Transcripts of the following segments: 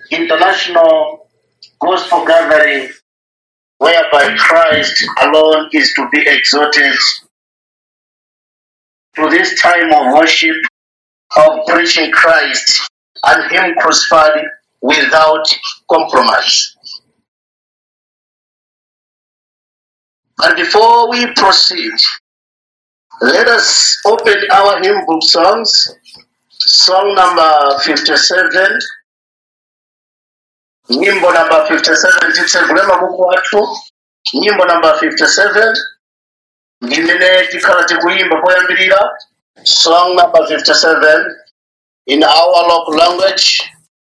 international gospel gathering whereby Christ alone is to be exalted to this time of worship of preaching Christ and Him crucified without compromise. But before we proceed, let us open our hymn book songs, song number 57, nyimbo number 57 titsegulema buku wathu nyimbo number 57 ndimene tikhala tikuyimba poyambirira song number 57 in our local language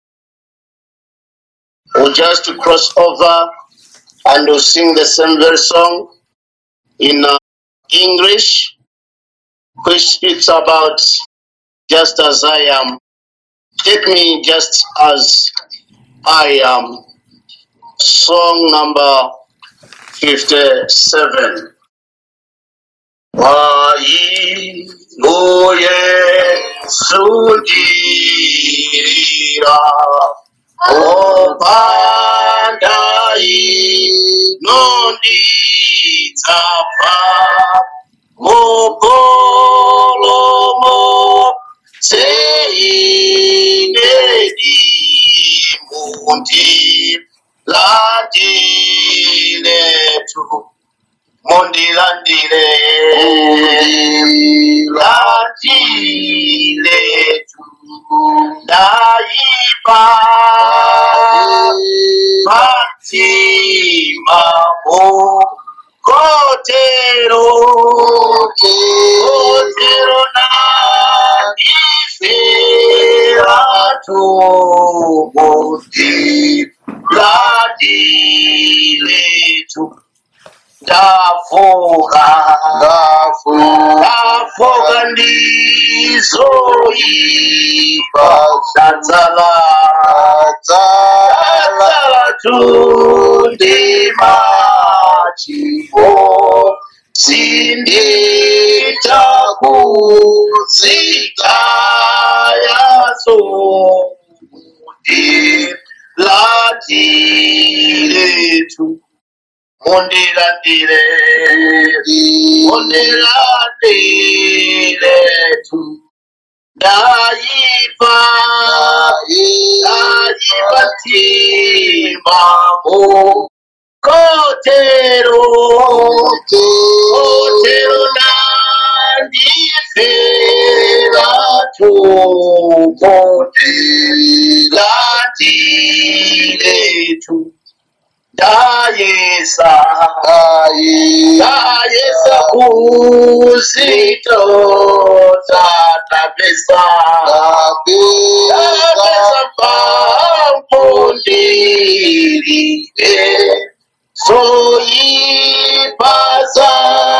we'll just cross over and we'll sing the same very song in uh, english which speaks about just as i am take me just as i am song number 57 Wayingoyesundira opandai nonditsapa mukolomo seinedi mundi landiletu mondilandile landiletu ndaipa matimamo kotero kotero nandifera tumundi landiletu ndavuka ndavuka ndizoipa ndadzala ndadzala tundima chibo sindita kuzika yaso mundi latiletu mondilandile mondilandile tu ndayipa ndayipa timamo kotero kotero nandifera tumondilandile tu ndayesa ndayesa kuzito tatapesa tapesa pampundilile soyipasa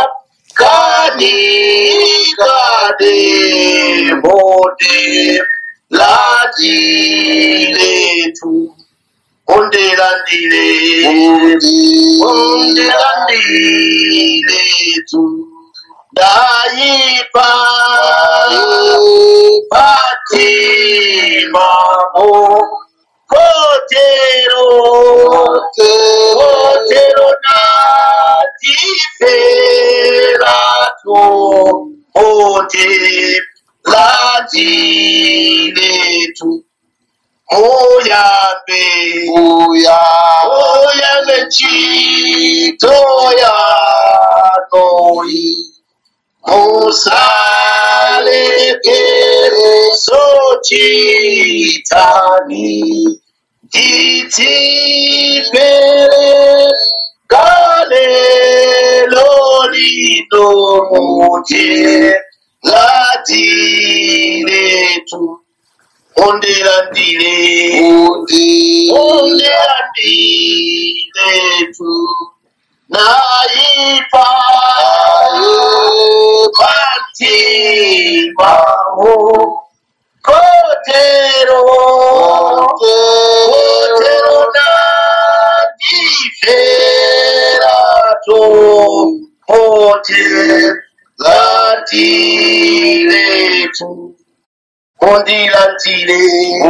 kanikade mode latiletu ondelandile ondelandile tu ndayipa patimamo kotero kotero natifera to ote landile tu oyambe oyambe chito yanoi musalekere sochitani titipere kalelo lino muje latiletu ondelandile ondelandile tu naipa patimamo kotero kotero nadifera to pote latiletu mundilandire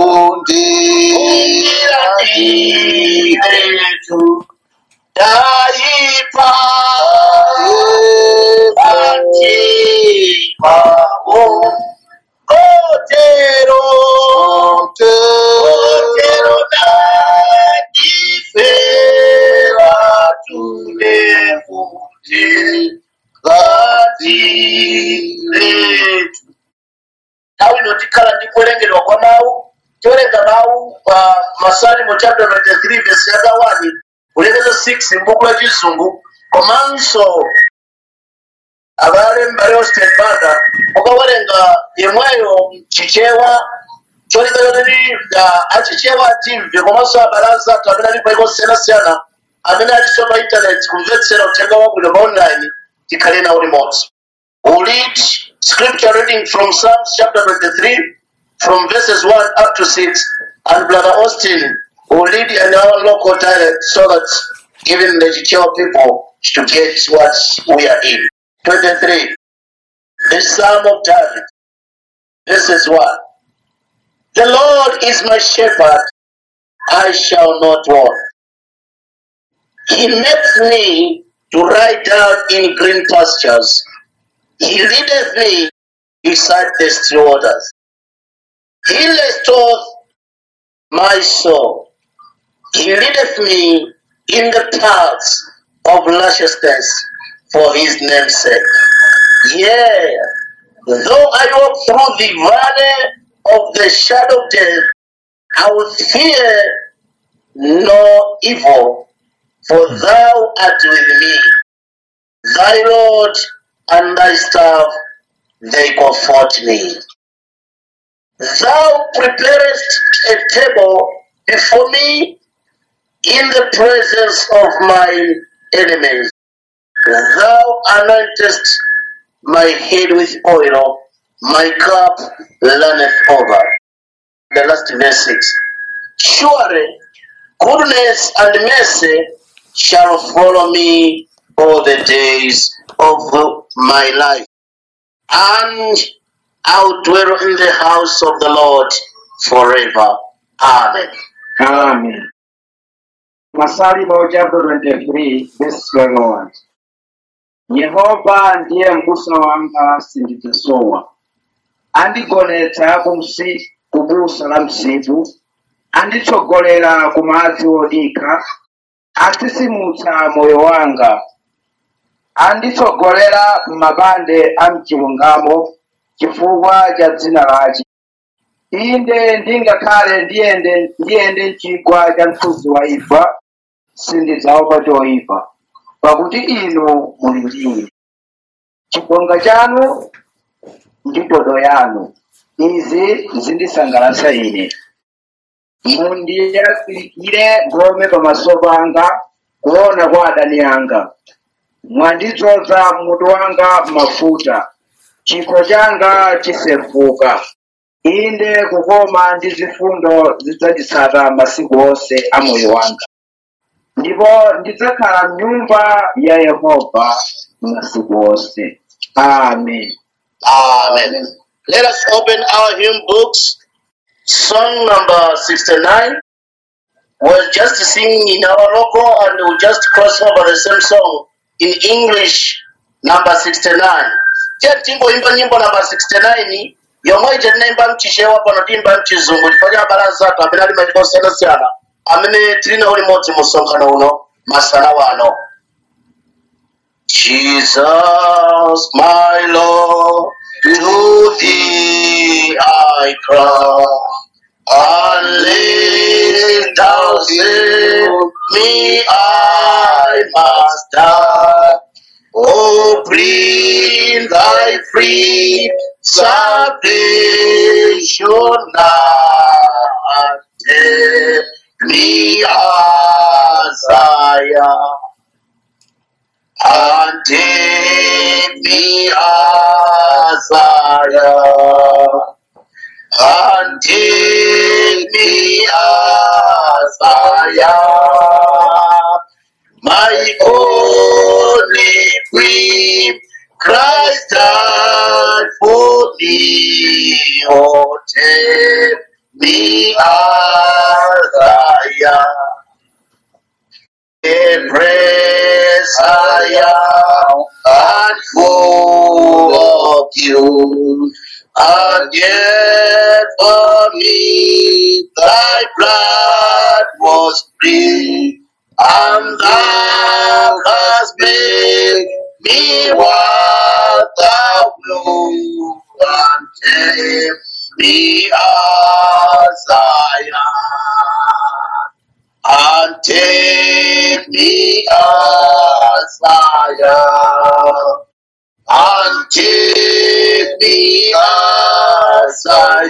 mundilandiretu taipa antimawo kotero kotero nandifera tulemuti ngatiretu nthawi ino tikhala ndi kuwerengerwa kwa mawu tiwerenga mawu pa masalimo chapter 23 verse yaka 1 kulekeza 6 m'buku la chizungu komanso abale mbale austin banda ukawerenga yemweyo chichewa cholinga chototi achichewa atimve komanso abale anzathu amene ali paiko siyanasiyana amene aliso pa intaneti kumvetsera uthenga wabwino pa online tikhale nawo limodzi We'll read scripture reading from Psalms chapter 23, from verses 1 up to 6. And Brother Austin will read in our local dialect so that even the Chichewa people to get what we are in. 23. The Psalm of David, verses 1. The Lord is my shepherd, I shall not want. He makes me to lie down in green pastures. He leadeth me beside the still waters. He restoreth my soul. He leadeth me in the paths of righteousness for his name's sake. Yea, though I walk through the valley of the shadow of death, I will fear no evil, for thou art with me. Thy Lord and thy staff, they comfort me. Thou preparest a table before me in the presence of my enemies. Thou anointest my head with oil, my cup runneth over. The last verse 6. Surely goodness and mercy shall follow me all the days of my life, and I'll dwell in the house of the Lord forever. Amen. Amen. Masalimo chapter 23 verse 21. Yehova ndiye mbusa wanga sindidzasowa. Andigonetsa kumsi kubusa la msipu, anditsogolera ku madzi odika, atsisimutsa moyo wanga, anditsogolera m'mapande a mchilungamo chifukwa cha dzina lake. inde ndingakhale ndiyende ndiyende mchigwa cha mthunzi wa imfa sindidzaopa choyipa pakuti inu muli ndine chibonga chanu ndi ndodo yanu izi zindisangalatsa ine mundiyazikire ngome pamaso panga kuona kwa adani anga mwandidzoza mutu wanga mafuta chikho changa chisefuka inde kukoma ndi zifundo zidzanditsata masiku onse a moyo wanga ndipo ndidzakhala m'nyumba ya yehova masiku onse amen Amen. Let us open our hymn books. Song number 69. We're just singing in our local and we'll just cross over the same song in English number 69. Je, timboimba nyimbo number 69 yomwe ije tinaimba mchichewa pano timba mchizungu chifukwa balaza athu amene ali maiko osiyanasiyana amene tili nawo limodzi mu msonkhano uno masana wano Jesus, my Lord, to thee I cry. Unless thou save me, I must die. Oh, bring thy free salvation now. Take me as I am and take me as I am, and take me as I am, my only queen, Christ died for me, oh take me as I am. Embrace I am and full of you. And yet for me thy blood was free, and thou hast made me what thou wilt, and take me as I am and take me as I am, and take me as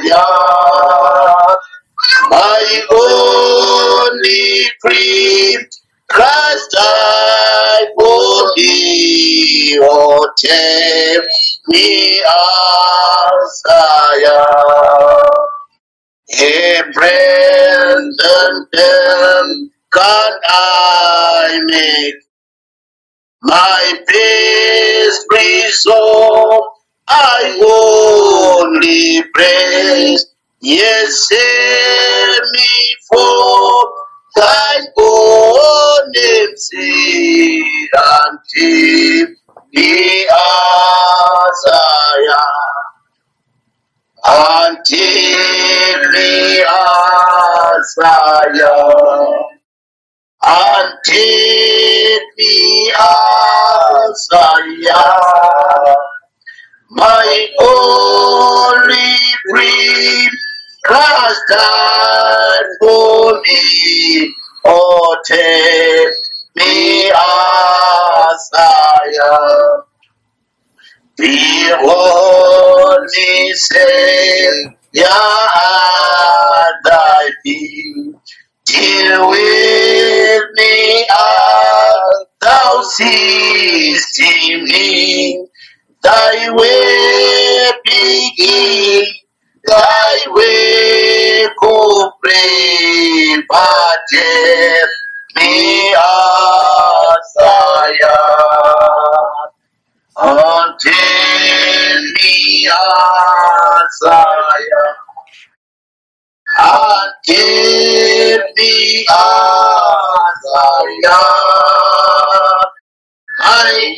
I am, my only creed, Christ died for me, oh take me as I am. Hey, Brendan, can I make my best resolve? I only praise, yes, save me for thy own name's sake, and keep me as I am and take me as I am, and take me as I am, my only dream Christ died for me, oh take me as I am. Behold me, Savior, at thy feet. Deal with me as thou seest in me. Thy way begin, thy way complete, but take me as I am. Until me as I am. Until me as I am. I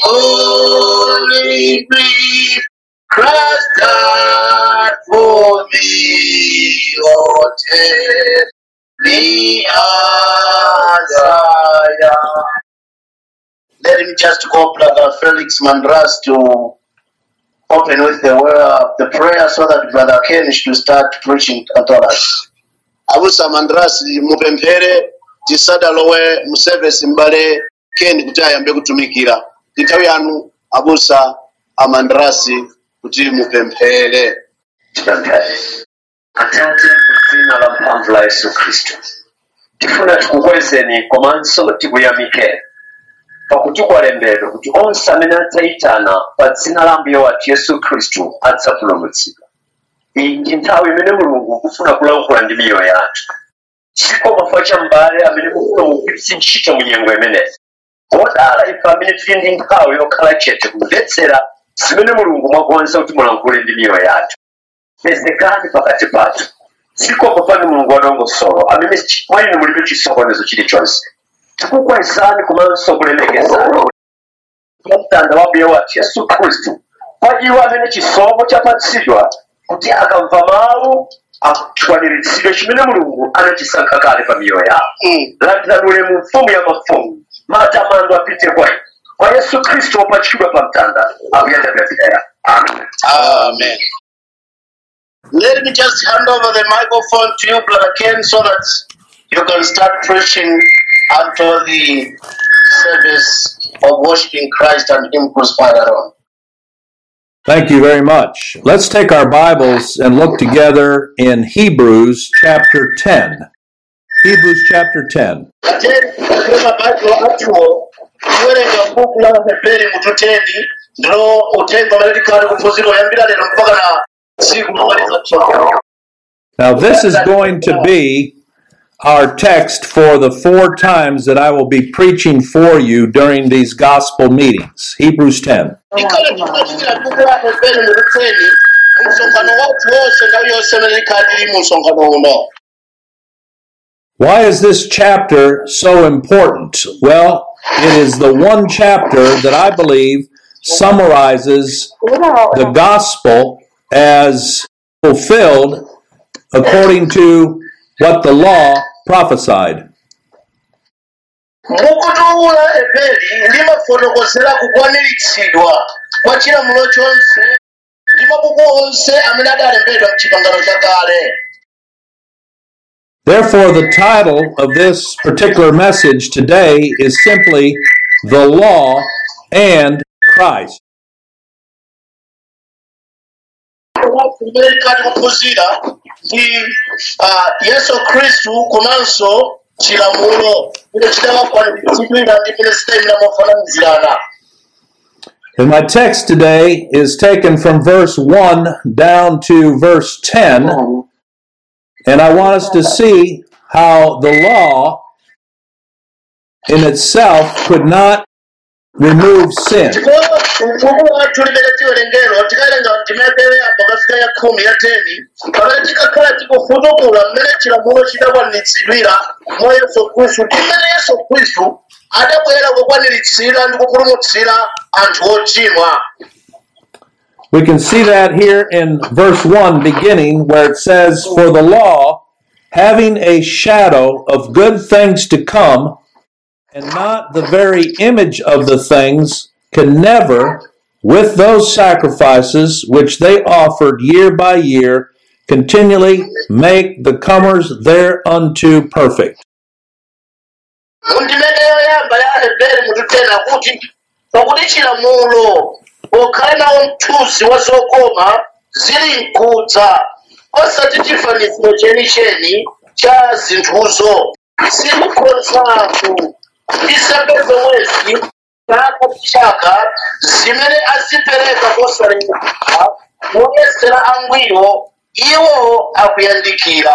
only breathe Christ died for me. Oh, take me as I am. Let me just call Brother Felix Mandras to open with the word, the prayer so that Brother Ken should start preaching unto us. Abusa Mandras mupemphere tisadalowe mu service mbale Ken kuti ayambe kutumikira. Nthawi yanu abusa amandrasi kuti mupemphere. Tipemphere. Atate mu dzina la mphamvu la Yesu Kristo. Tifuna tikukwezeni komanso tikuyamike pakuti kwalembedwa kuti onse amene adzayitana pa dzina la mbuye wathu yesu khristu adzapulumutsidwa iyi ndi nthawi imene mulungu kufuna kulankhula ndi miyoyo yathu chiko mafa cha mbale amene mufuna mugwiritse ntchito mu nyengo imeneyi odala ife amene tili ndi nthawi yokhala chete kumvetsera zimene mulungu mwakonza kuti mulankhule ndi miyoyo yathu pezekani pakati pathu zikomo pano mulungu wadongosolo amene chi- mwa inu mulibe chisokonezo chilichonse tikukwezani komanso kulemekezani mtanda wa mbuye wathu yesu khristu kwa iwo amene chisomo chapatsidwa kuti akamva mawu akwaniritsidwe chimene mulungu anachisankha kale pa miyoyo yawo Mm. landiranule mu mfumu ya mafumu matamando apite kwa inu kwa yesu khristu wopachikidwa pa mtanda akuyatapemphera amen Amen. Let me just hand over the microphone to you, Brother Ken, so that you can start preaching unto the service of worshiping Christ and Him crucified alone. Thank you very much. Let's take our Bibles and look together in Hebrews chapter 10. Hebrews chapter 10. Ate kusoma Biblo atuo kuwerenga buku la Heberi mututeni ndilo utenga malalikali kuphunzira oyambira lero mpaka na tsiku lomaliza tsiku. Now, this is going to be our text for the four times that I will be preaching for you during these gospel meetings. Hebrews 10. Ikale tukuchitira buku la Heberi mututeni msonkhano wathu wonse nthawi yonse imene tikhala tili mu msonkhano uno Why is this chapter so important? Well, it is the one chapter that I believe summarizes the gospel as fulfilled according to what the law prophesied. mukutuula ebeli limafotokozera kukwaniritsidwa kwa chilamulo chonse ndi mabuku onse amene adalembedwa mchipangano cha kale Therefore, the title of this particular message today is simply The Law and Christ. kumene tikati kuphunzira ndi ah, yesu khristu komanso chilamulo kuti chidakakwaniritsidwira ndi mene sitayimira mofananizirana And my text today is taken from verse 1 down to verse 10. And I want us to see how the law in itself could not remove sin. mfumu wathu limene tiwerengero tikawerenga ndimene yamba kafika ya khumi ya teni pamene tikakhala tikufutukula mmene chilamulo chidakwaniritsidwira mwa yesu khristu ndi mmene yesu khristu adabwera kukwaniritsira ndi kupulumutsira anthu ochimwa We can see that here in verse 1 beginning, where it says, For the law, having a shadow of good things to come, and not the very image of the things, can never, with those sacrifices which they offered year by year, continually make the comers thereunto perfect. mundimene yoyamba ya heberi mututena kuti pakuti chilamulo pokhala nawo mthunzi wa zokoma zili mkudza osati chifaniziro chenicheni cha zinthuzo zilikhonzatu nsembe zomwezi chaka ndi chaka zimene azipereka kosalekeza moyesera angwiro iwo akuyandikira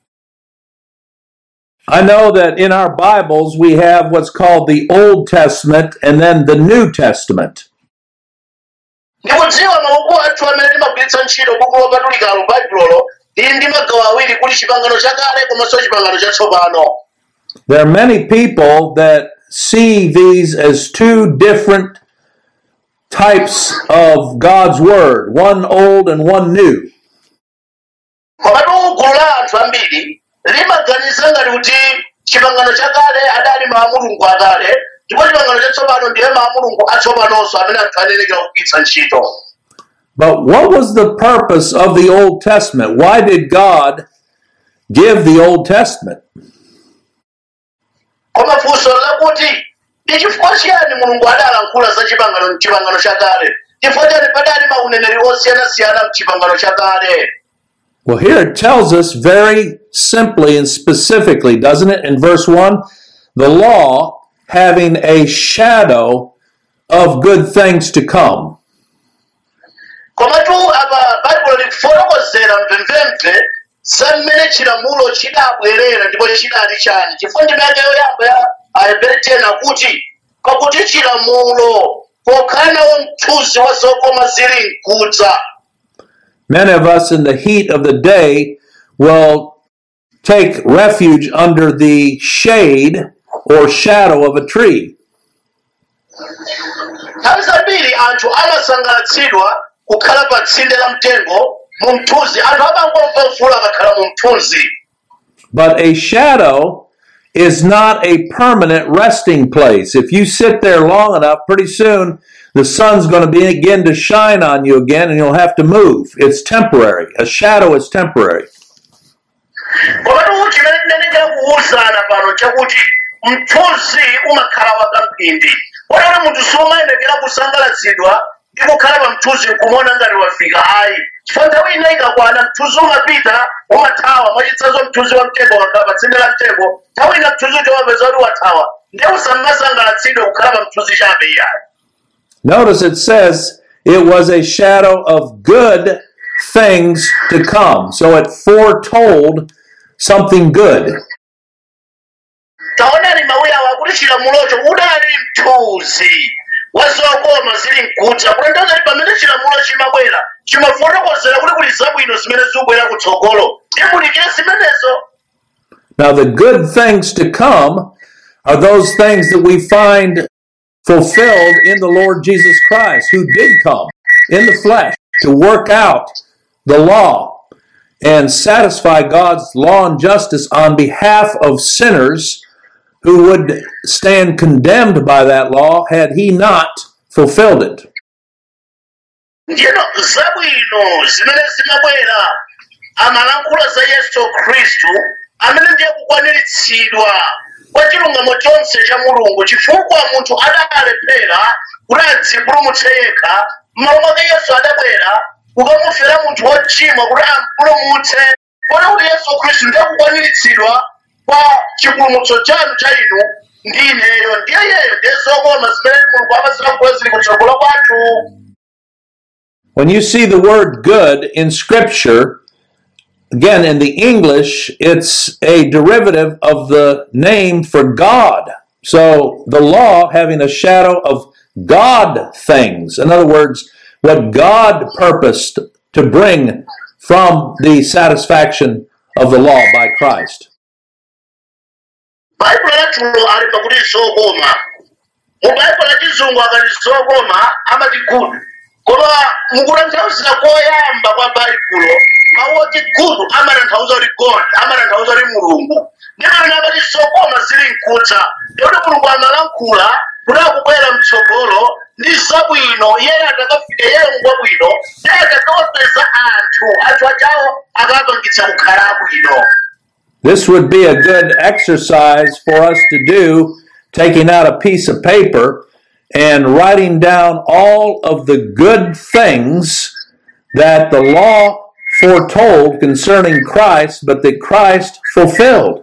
I know that in our Bibles we have what's called the Old Testament and then the New Testament. ndikudziwa mabuku athu amene timagwiritsa ntchito buku lopatulikalo baibulolo lili ndi magawo awiri kuli chipangano chakale komanso chipangano chatsopano There are many people that see these as two different types of God's Word, one old and one new. komatu gulu la anthu ambiri limaganiza ngati kuti chipangano chakale adali mawu a mulungu akale ndipo chipangano chatsopano ndiye mawu a mulungu atsopanonso amene anthu ayenekera kugwiritsa ntchito But what was the purpose of the Old Testament? Why did God give the Old Testament? koma funso lakuti ndi chifukwa chiyani mulungu adalankhula za chipangano mchipangano chakale chifukwa chani padali mauneneri osiyanasiyana mchipangano chakale Well, here it tells us very simply and specifically, doesn't it? In verse 1 the law having a shadow of good things to come. komatu apa baibulo likufotokozera mvemvemve za mmene chilamulo chidabwerera ndipo chidali chani chifukwa ndimene yoyamba ya ahebere tena kuti pakuti chilamulo pokhala nawo mthunzi wa zokoma zili mkudza Many of us in the heat of the day will take refuge under the shade or shadow of a tree. nthawi zambiri anthu amasangalatsidwa kukhala pa tsinde la mtengo mu mthunzi anthu amangomva mvula akakhala mu mthunzi But a shadow is not a permanent resting place. If you sit there long enough, pretty soon the sun's going to begin to shine on you again and you'll have to move. It's temporary. A shadow is temporary. komatu chimene tinenekera kuwuzana pano chakuti mthunzi umakhala wakamphindi kotero munthu siumayendekera kusangalatsidwa ndi kukhala pa mthunzi nkumona ngati wafika ayi chifukwa nthawi ina ikakwana mthunzi umapita umathawa mwachitsanzo mthunzi wa mtengo wakhala pa tsinde la mtengo nthawi ina mthunzi uja wapeza kuti wathawa ndiye usamasangalatsidwe kukhala pa mthunzi chabe iyayi Notice it says it was a shadow of good things to come. So it foretold something good. taonani mawuyawo akuti chilamulocho udali mthunzi wa zokoma zili mkudza kutanthauza kuti pamene chilamulo chimabwera chimafotokozera kuti kuli zabwino zimene zikubwera kutsogolo timulikire zimenezo Now, the good things to come are those things that we find fulfilled in the Lord Jesus Christ, who did come in the flesh to work out the law and satisfy God's law and justice on behalf of sinners who would stand condemned by that law had he not fulfilled it. ndino zabwino zimene zimabwera amalankhula za yesu khristu amene ndiye kukwaniritsidwa kwa chilungamo chonse cha mulungu chifukwa munthu adalephera kuti adzipulumutse yekha m'malo mwake yesu adabwera kukamufera munthu wochimwa kuti ampulumutse kona kuti yesu khristu ndiye kukwaniritsidwa kwa chipulumutso chanu cha inu ndi ineyo ndiye yeyo ndiye zokoma zimene mulungu amazilankhula zili kutsogolo kwathu When you see the word good in Scripture, again, in the English, it's a derivative of the name for God. So the law having a shadow of God things. In other words, what God purposed to bring from the satisfaction of the law by Christ. baibulo lathulo ali pakuti zokoma mu baibulo la chizungu akati zokoma amati good koma mukutanthauzira koyamba kwa baibulo mawu oti good amatanthauza kuti god amatanthauza kuti mulungu ndi pamene amati zokoma zili mkutsa ndikuti mulungu amalankhula kuti akubwera mtsogolo ndi zabwino iyeyo atakafika iyeyo ngwabwino iye atakawapeza anthu anthu achawo akapangitsa kukhala abwino This would be a good exercise for us to do, taking out a piece of paper and writing down all of the good things that the law foretold concerning Christ, but that Christ fulfilled.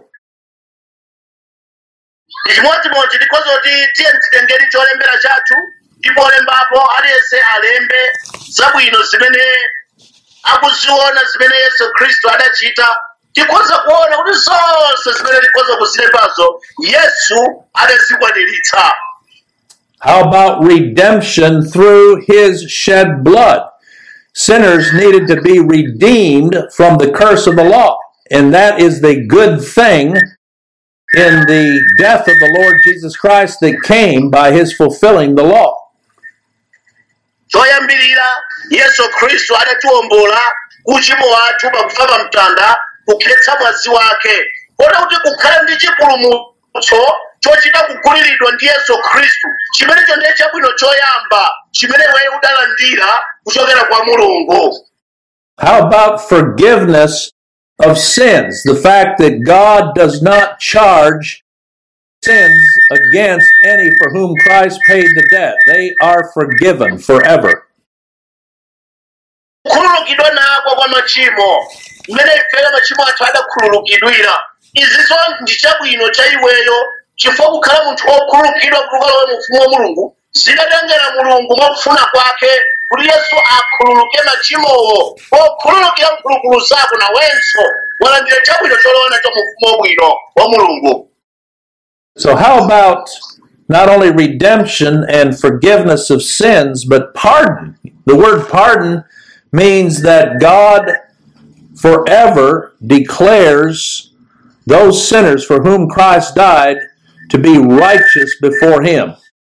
chimodzimodzi tikhoza kuti tiye titengeni cholembera chathu ndipo olembapo aliyense alembe zabwino zimene akuziona zimene yesu khristu adachita tikhoza kuona kuti zonse zimene tikhoza kuzilembazo yesu adazikwaniritsa How about redemption through his shed blood? Sinners needed to be redeemed from the curse of the law, and that is the good thing in the death of the Lord Jesus Christ that came by his fulfilling the law. choyambirira yesu khristu adatiwombola kuchimo wathu pakufa pa mtanda kukhetsa mwazi wake kota kuti kukhala ndi chipulumutso chochita kuguliridwa ndi yesu khristu chimenecho ndiye chabwino choyamba chimene iweyo udalandira kuchokera kwa mulungu How about forgiveness of sins? The fact that God does not charge sins against any for whom Christ paid the debt. They are forgiven forever. kukhululukidwa nako kwa machimo mmene ifeyo machimo athu adakhululukidwira izizo ndi chabwino cha iweyo chifukwa kukhala munthu wokhululukidwa kutuluka mu ufumu wa mulungu zidatengera mulungu mwakufuna kwake kuti yesu akhululuke machimowo pokhululukira mphulupulu zako nawenso walandira chabwino cholowa nacho mu ufumu wabwino wa mulungu So, how about not only redemption and forgiveness of sins, but pardon? The word pardon means that God forever declares those sinners for whom Christ died to be righteous before Him.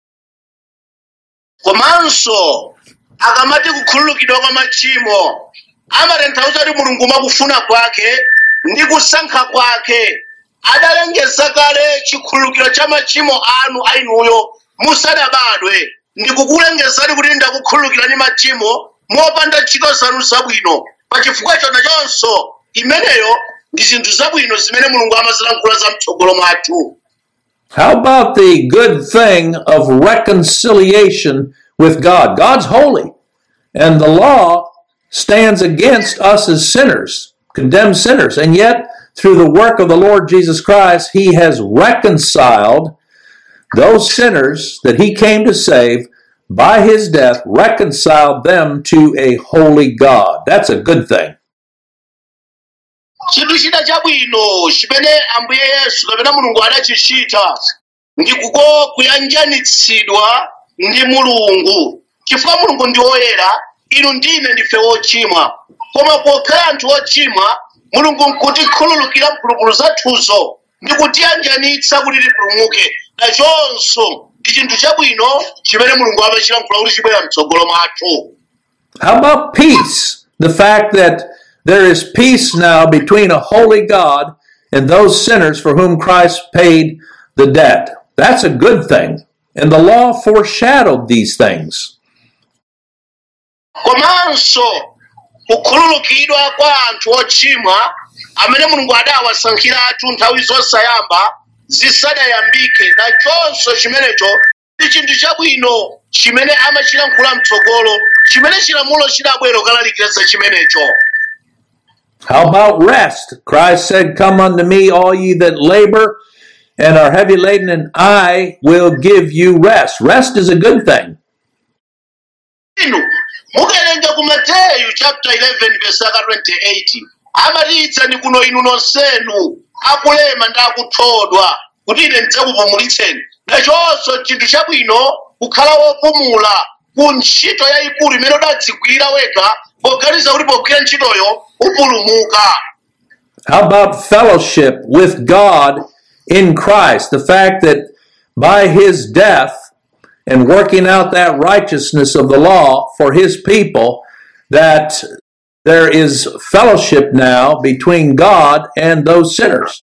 komanso akamati kukhululukidwa kwa machimo amatanthauza kuti mulungu mwakufuna kwake ndi kusankha kwake adalengeza kale chikhululukiro cha machimo anu ainuyo musadabadwe ndikukulengezani kuti ndakukhululukirani machimo mopanda ntchito zanu zabwino pa chifukwa chona chonso imeneyo ndi zinthu zabwino zimene mulungu amazilankhula za mtsogolo mwathu How about the good thing of reconciliation with God? God's holy, and the law stands against us as sinners, condemned sinners, and yet through the work of the Lord Jesus Christ, He has reconciled those sinners that He came to save by His death, reconciled them to a holy God. That's a good thing. chinthu china chabwino chimene ambuye yesu kapena mulungu adachichita ndi kuko kuyanjanitsidwa ndi mulungu chifukwa mulungu ndi woyera inu ndine ndife wochimwa koma pokhala anthu ochimwa mulungu nkutikhululukira mphulupulu zathuzo ndi kutiyanjanitsa kuti tipulumuke nachonso ndi chinthu chabwino chimene mulungu amachilankhula kuti chibwera mtsogolo mwathu How about peace? The fact that there is peace now between a holy God and those sinners for whom Christ paid the debt. That's a good thing. And the law foreshadowed these things. komanso kukhululukidwa kwa anthu ochimwa amene mulungu adawasankhiratu nthawi zosayamba zisadayambike nachonso chimenecho ndi chinthu chabwino chimene amachilankhula mtsogolo chimene chilamulo chidabwera kalalikira za chimenecho How about rest? Christ said, Come unto me, all ye that labor and are heavy laden, and I will give you rest. Rest is a good thing. inu mukawerenga ku mateyu chapter 11 verse aka 28 amatitsa ni kuno inu nonsenu akulema ndi akuthodwa kuti ine ndidzakupumulitseni nachonso chinthu chabwino kukhala wopumula ku ntchito yayikulu imene udadzigwira wekha poganiza kuti pogwira ntchitoyo upulumuka How about fellowship with God in Christ? The fact that by his death and working out that righteousness of the law for his people, that there is fellowship now between God and those sinners.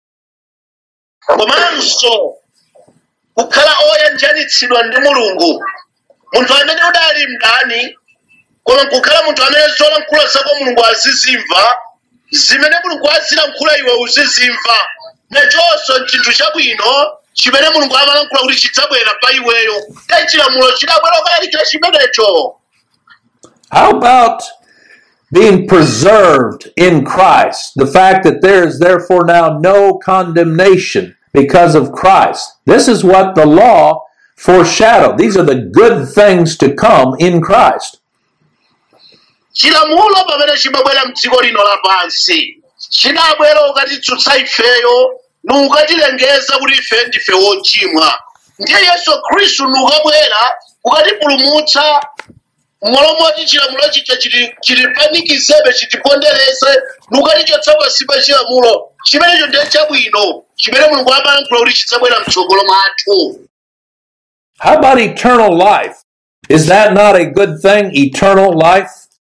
komanso kukhala oyanjanitsidwa ndi mulungu munthu amene udali mdani koma kukhala munthu amene zolankhula zako mulungu azizimva zimene mulungu azilankhula iwe uzizimva nachonso chinthu chabwino chimene mulungu amalankhula kuti chidzabwera pa iweyo te chilamulo chidabwera kulalikira chimenecho How about being preserved in Christ? The fact that there is therefore now no condemnation because of Christ. This is what the law foreshadowed. These are the good things to come in Christ. chilamulo pamene chimabwera mdziko lino lapansi chinabwera ukatitsutsa ifeyo nukatilengeza kuti ife ndife wochimwa ndiye yesu khristu nukabwera ukatipulumutsa mmalo moti chilamulo chicha chili- chilipanikizebe chitipondereze nukatichotsa pansi pa chilamulo chimenecho ndiye chabwino chimene mulungu amalankhula kuti chidzabwera mtsogolo mwathu How about eternal life? Is that not a good thing? Eternal life?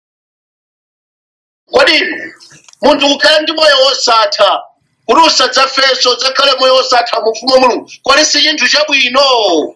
kodi munthu kukhala ndi moyo wosatha kuti usadzafenso udzakhale moyo wosatha mu ufumu wa mulungu kodi si chinthu chabwino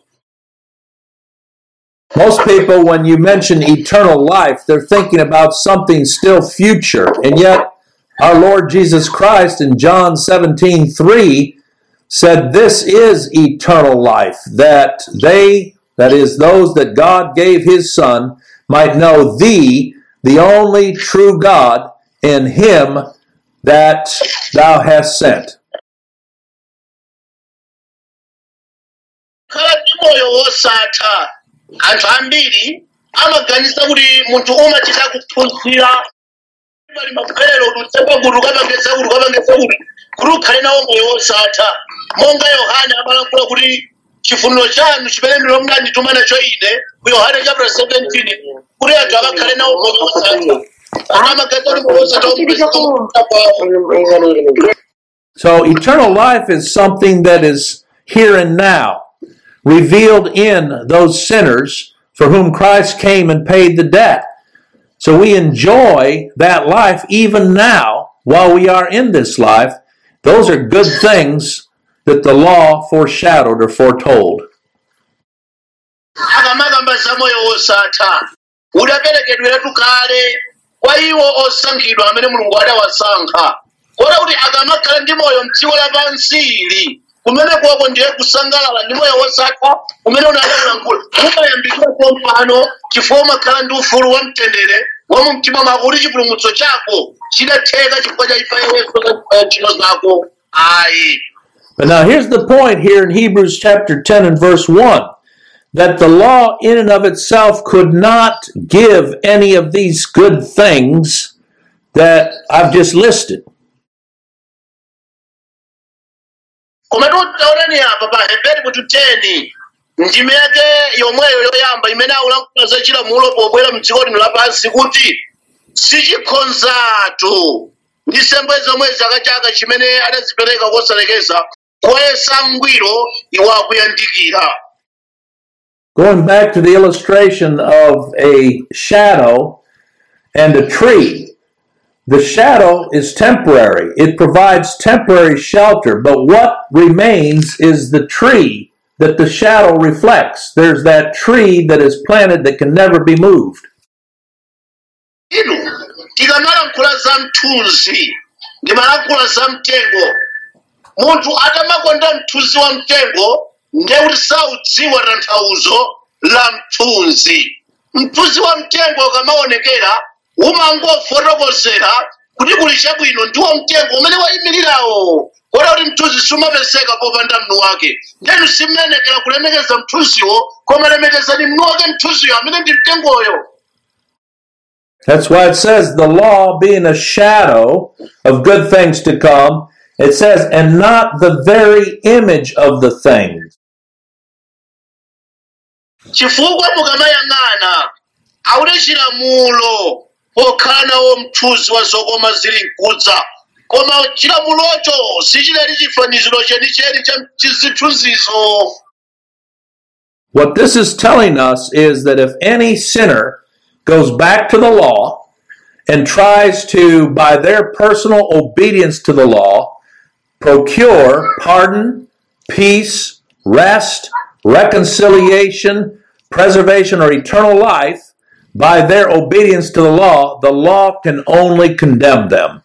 Most people, when you mention eternal life, they're thinking about something still future. And yet, our Lord Jesus Christ in John 17 3 said, This is eternal life, that they, that is, those that God gave his Son, might know thee, the only true God, and him that thou hast sent. kukhala ndi moyo wosatha anthu ambiri amaganiza kuti munthu umachita kuphunzira pali maphelero kuti utsepa kuti ukapangesa kuti ukapangesa kuti kuti ukhale nawo moyo wosatha monga yohane amalankhula kuti chifuniro chanu chimene ndilo mnandituma nacho ine ku yohane chapter 17 kuti anthu akakhale nawo moyo wosatha ana amaganiza kuti moyo wosatha umupesa So, eternal life is something that is here and now, revealed in those sinners for whom Christ came and paid the debt. So, we enjoy that life even now while we are in this life. Those are good things that the law foreshadowed or foretold. akamakamba za moyo wosatha udaperekedweretu kale kwa iwo osankhidwa amene mulungu adawasankha kota kuti akamakhala ndi moyo mdziko lapansili kumene kwako ndiye kusangalala ndi moyo wosatha umene unadaulankhula umayambikira kompano chifukwa umakhala ndi ufulu wa mtendere wa mu mtima mwako kuti chipulumutso chako chidatheka chifukwa cha ifa yesu ka ntchito zako ayi But now here's the point here in Hebrews chapter 10 and verse 1 that the law in and of itself could not give any of these good things that I've just listed. koma taonani apa pa heberi mutu 10 ndime yake yomweyo yoyamba imene akulankhula za chilamulo pobwera mdziko lino lapansi kuti sichikhonzatu ndi nsembe zomwe chaka chaka chimene adazipereka kosalekeza koyesa ngwiro iwo akuyandikira Going back to the illustration of a shadow and a tree, the shadow is temporary. It provides temporary shelter, but what remains is the tree that the shadow reflects. There's that tree that is planted that can never be moved. inu tikamalankhula za mthunzi ndimalankhula za mtengo munthu atamakonda mthunzi wa mtengo ndiye kuti saudziwa tanthauzo la mthunzi mthunzi wa mtengo ukamaonekera umangofotokozera kuti kuli chabwino ndiwo mtengo umene wayimirirawo kota kuti mthunzi sumapezeka popanda mnu wake ndenu simmenekera kulemekeza mthunziwo koma lemekezani mnu wake mthunziyo amene ndi mtengoyo That's why it says the law being a shadow of good things to come, it says, and not the very image of the things. chifukwa mukamayang'ana auli chilamulo pokhala nawo mthunzi wa zokoma zili mkudza koma chilamulocho sichidali chifaniziro chenicheni cha chizithunzizo What this is telling us is that if any sinner goes back to the law and tries to, by their personal obedience to the law, procure pardon, peace, rest, reconciliation, preservation, or eternal life by their obedience to the law, the law can only condemn them.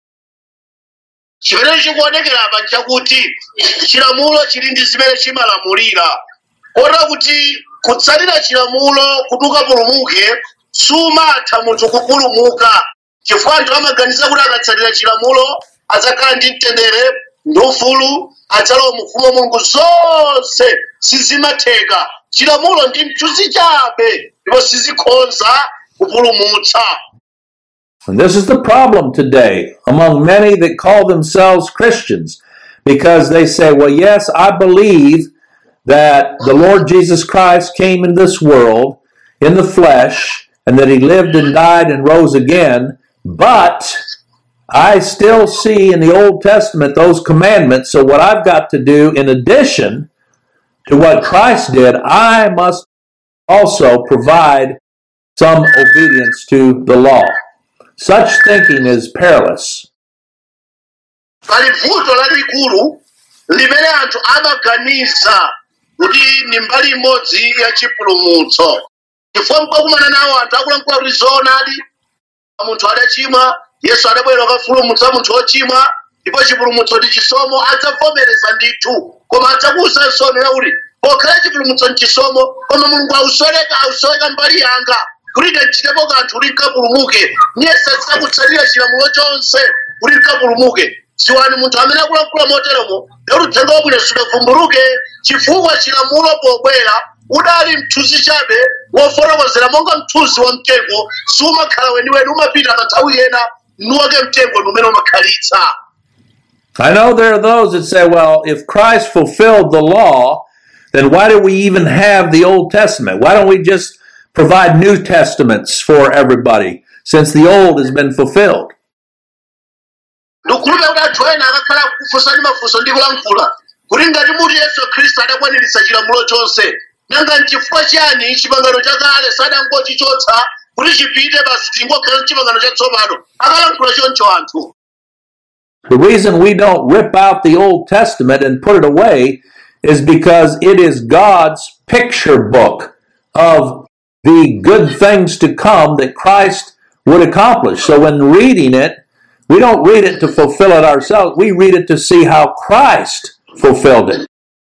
chimene chikuonekera apa nchakuti chilamulo chili ndi zimene chimalamulira kota kuti kutsatira chilamulo kuti ukapulumuke sumatha munthu kupulumuka chifukwa anthu amaganiza kuti akatsatira chilamulo adzakhala ndi mtendere ndi ufulu adzalowa mu ufumu wa mulungu zonse sizimatheka chilamulo ndi mthunzi chabe ndipo sizikhonza kupulumutsa And this is the problem today among many that call themselves Christians because they say, well, yes, I believe that the Lord Jesus Christ came in this world in the flesh and that he lived and died and rose again, but I still see in the Old Testament those commandments. So, what I've got to do in addition to what Christ did, I must also provide some obedience to the law. Such thinking is perilous. pali vuto lalikulu limene anthu amaganiza kuti ni mbali imodzi ya chipulumutso chifukwa mkakumana nawo anthu akulankhula kuti zoonadi munthu adachimwa yesu adabwera kufulumutsa munthu wochimwa ndipo chipulumutso ndi chisomo adzavomereza ndithu koma adzakuwuzanso nena kuti pokhala chipulumutso ndi chisomo koma mulungu ausoleka ausoleka mbali yanga kuti ndichitepo kanthu kuti nkapulumuke niyese adzakutsatira chilamulo chonse kuti nkapulumuke dziwani munthu amene akulankhula moteromo lero uthenga wabwino sudavumbuluke chifukwa chilamulo pobwera udali mthunzi chabe wofotokozera monga mthunzi wa mtengo sumakhala weniweni umapita kanthawi yena nuwake mtengo ndi umene umakhalitsa I know there are those that say, well, if Christ fulfilled the law, then why do we even have the Old Testament? Why don't we just provide New Testaments for everybody since the Old has been fulfilled? ndikukhulupira kuti anthu ena akakhala kufunsa ndi mafunso ndi kulankhula kuti ngati muti yesu khristu adakwaniritsa chilamulo chonse nanga nchifukwa chiyani chipangano chakale sadangochichotsa kuti chipite basi tingokhala chipangano chatsopano akalankhula choncho anthu The reason we don't rip out the Old Testament and put it away is because it is God's picture book of the good things to come that Christ would accomplish. So when reading it, we don't read it to fulfill it ourselves. We read it to see how Christ fulfilled it.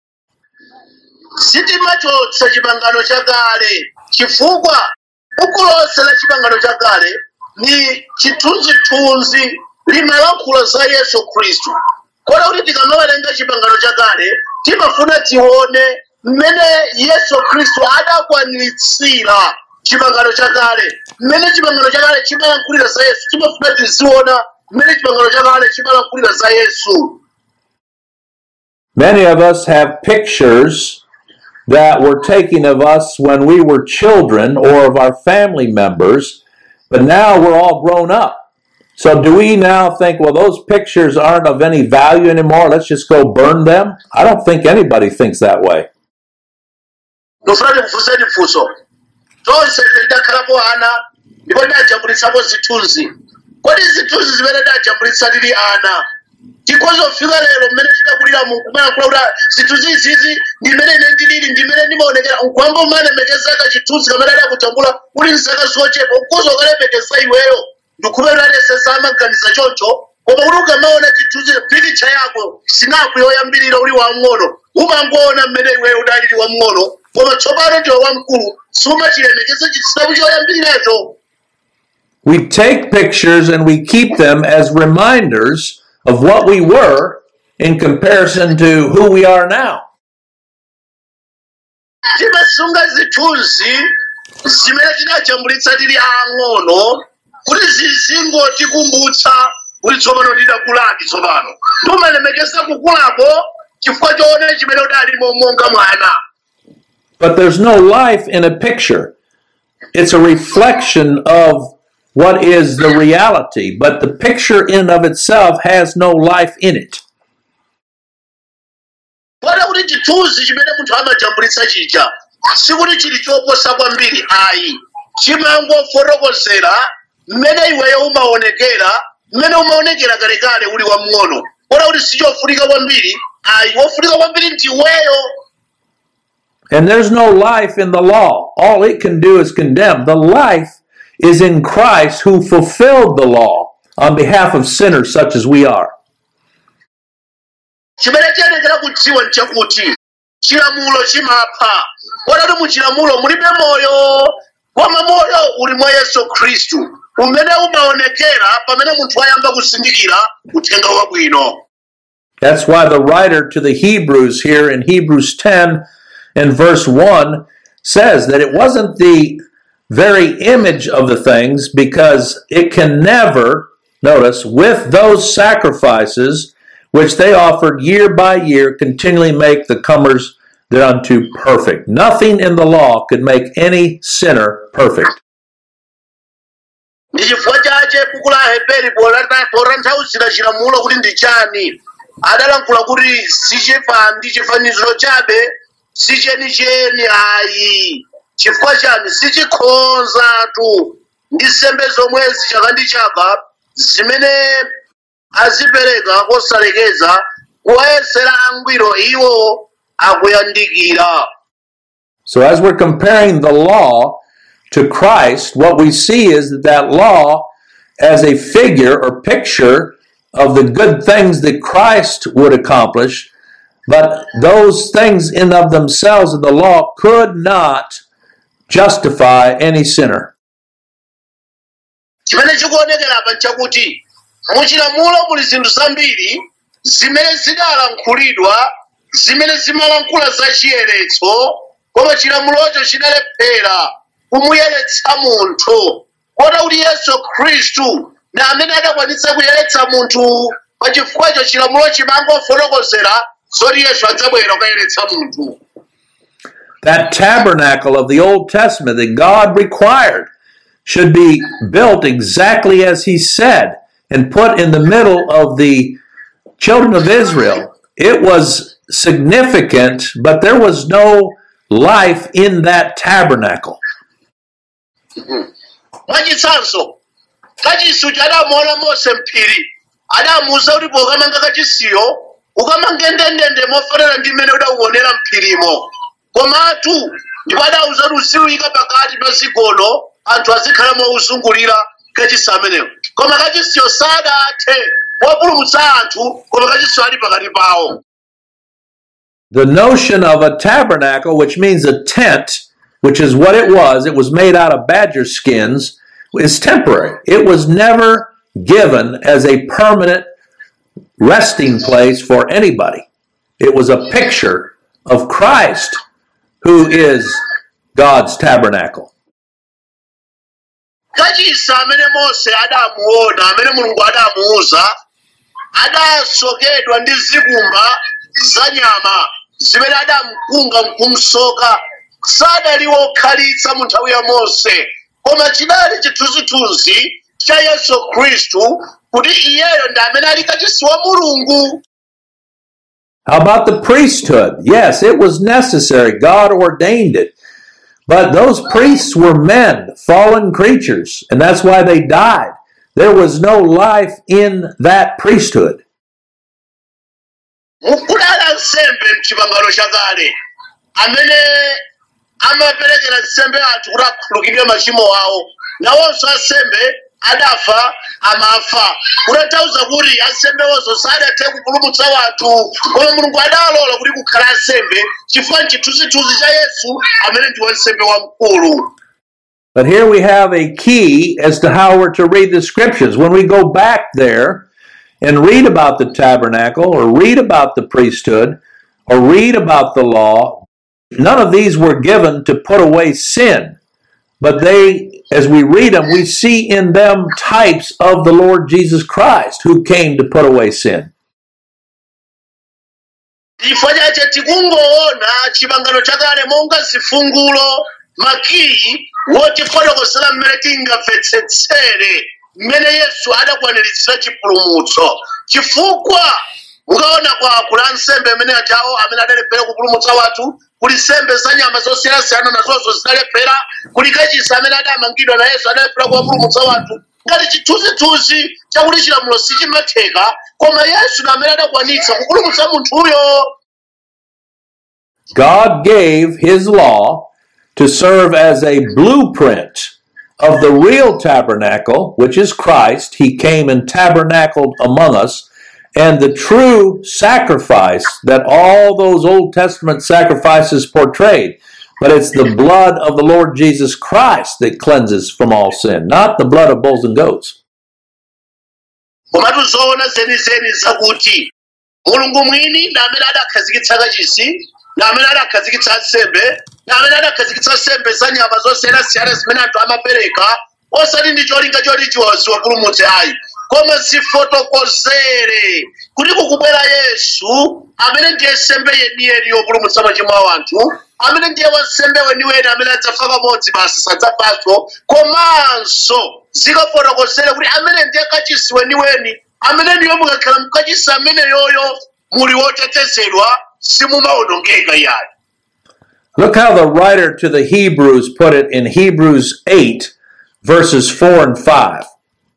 sitimachotsa chipangano chakale chifukwa buku lonse la chipangano chakale ni chithunzithunzi limalankhula za yesu khristu kota kuti tikamawerenga chipangano chakale timafuna tione mmene yesu khristu adakwaniritsira chipangano chakale mmene chipangano chakale chimalankhulira za yesu timafuna tiziona mmene chipangano chakale chimalankhulira za yesu Many of us have pictures that were taken of us when we were children or of our family members, but now we're all grown up. So do we now think, well, those pictures aren't of any value anymore? Let's just go burn them? I don't think anybody thinks that way. ndofuna ndikufunseni funso tonse tidakhalapo ana ndipo tidajambulitsapo zithunzi kodi zithunzi zimene tidajambulitsa tili ana tikozofika lero mmene tidakulira mu kumayankhula kuti "Ah, zithunzi izizi ndimene ine ndilili ndimene ndimaonekera nkwamba umalemekeza chithunzi kamene adakujambula uli mzaka zochepa ukuze ukalemekeza iweyo ndikhupe lalese samaganiza choncho koma kuti ukamaona chithunzi pikicha yako sinapu yoyambirira uli wamng'ono umangoona mmene iweyo udalili wamng'ono koma tsopano ndiwe wamkulu sumachilemekeza chitsinapu choyambiriracho We take pictures and we keep them as reminders of what we were in comparison to who we are now. timasunga zithunzi zimene tidajambulitsa tili ang'ono kuti zizingotikumbutsa kuti tsopano tidakuladi tsopano tumalemekeza kukulako chifukwa choona chimene udalimo monga mwana But there's no life in a picture. It's a reflection of what is the reality, but the picture in of itself has no life in it. pota kuti chithunzi chimene munthu amajambulitsa chija sikuti chili choposa kwambiri ayi chimangofotokozera mmene iweyo umaonekera mmene umaonekera kalekale uli wamng'ono pota kuti sichofunika kwambiri ayi wofunika kwambiri ndiweyo And there's no life in the law. All it can do is condemn. The life is in Christ who fulfilled the law on behalf of sinners such as we are. chimene chiyenekera kudziwa nchakuti chilamulo chimapha pota kuti muchilamulo mulibe moyo koma moyo uli mwa yesu khristu umene umaonekera pamene munthu ayamba kuzindikira uthenga wabwino That's why the writer to the Hebrews here in Hebrews 10 and verse 1 says that it wasn't the very image of the things because it can never, notice, with those sacrifices which they offered year by year, continually make the comers thereunto perfect. Nothing in the law could make any sinner perfect. ndi chifukwa chache buku la heberi polata- potanthauzira chilamulo kuti ndi chani adalankhula kuti sichifa ndi chifaniziro chabe sichenicheni ayi chifukwa chani sichikhonzatu ndi nsembe zomwezi chaka ndi chaka zimene azipereka kosalekeza kuwayesera angwiro iwo akuyandikira So, as we're comparing the law to Christ, what we see is that that law, as a figure or picture of the good things that Christ would accomplish, but those things in of themselves of the law could not justify any sinner. chimene chikuonekera apa nchakuti muchilamulo muli zinthu zambiri zimene zidalankhulidwa zimene zimalankhula za chiyeretso koma chilamulocho chidalephera kumuyeretsa munthu kota kuti yesu khristu ndi amene adakwanitsa kuyeretsa munthu pa chifukwacho chilamulo chimangofotokozera zoti yesu adzabwera kukayeretsa munthu That tabernacle of the Old Testament that God required should be built exactly as He said and put in the middle of the children of Israel. It was significant, but there was no life in that tabernacle. mwachitsanso kachisi adamuona mose mphiri adamuwuza kuti pokamanga kachisiyo ukamange ndendende mofanana ndi mmene udauonera mphirimo komatu ndipo adawuza kuti uziwika pakati pa zigono anthu azikhala mozungulira kachisi amenewo koma kachisiyo sadathe wopulumutsa anthu koma kachisiyo ali pakati pawo The notion of a tabernacle, which means a tent, which is what it was, it was made out of badger skins, is temporary. It was never given as a permanent resting place for anybody. It was a picture of Christ, who is God's tabernacle. kachisi amene mose adamuona amene mulungu adamuwuza adasokedwa ndi zikumba za nyama zimene adamkunga nkumsoka sadali wokhalitsa mu nthawi ya mose koma chidali chithunzithunzi cha yesu khristu kuti iyeyo ndi amene ali kachisi wa mulungu How about the priesthood? Yes, it was necessary. God ordained it. But those priests were men, fallen creatures, and that's why they died. There was no life in that priesthood. mukudala nsembe mchipangano chakale amene amaperekera nsembe anthu kuti akhululukidwe machimo awo nawonso ansembe adafa amafa kutanthauza kuti ansembewozo sadathe kupulumutsa wanthu koma mulungu adalola kuti kukhala ansembe chifukwa nchithunzithunzi cha yesu amene ndi wansembe wamkulu But here we have a key as to how we're to read the scriptures. When we go back there and read about the tabernacle or read about the priesthood or read about the law, none of these were given to put away sin. But they, as we read them, we see in them types of the Lord Jesus Christ who came to put away sin. chifukwa chache tikungoona chipangano chakale monga zifungulo makiyi wotifotokozera mmene tingamvetsetsere mmene yesu adakwaniritsira chipulumutso chifukwa mukaona kwa kula nsembe amene ajawo amene adalephera kupulumutsa wathu kuli nsembe za nyama zosiyanasiyana nazonso zidalephera kuli kachisi amene adamangidwa na yesu adalephera kuwapulumutsa wathu ngati chithunzithunzi chakuti chilamulo sichimatheka koma yesu ndi amene adakwanitsa kupulumutsa munthuyo God gave his law to serve as a blueprint of the real tabernacle, which is Christ. He came and tabernacled among us, and the true sacrifice that all those Old Testament sacrifices portrayed. But it's the blood of the Lord Jesus Christ that cleanses from all sin, not the blood of bulls and goats. komatu zoona zenizeni zakuti mulungu mwini ndi amene adakhazikitsa kachisi ndi amene adakhazikitsa nsembe ndi amene adakhazikitsa nsembe za nyama zosiyanasiyana zimene anthu amapereka osati ndi cholinga choti chiwapulumutse ayi koma zifotokozere kuti kukubwera yesu amene ndiye nsembe yeniyeni yopulumutsa machimo a anthu amene ndiye wansembe weniweni amene adzafa kamodzi basi sadzafanso komanso zikafotokozere kuti amene ndiye kachisi weniweni amene ndiyo mukakhala mkachisi amene yoyo muli wotetezedwa simumawonongeka yani Look how the writer to the Hebrews put it in Hebrews 8, verses 4 and 5.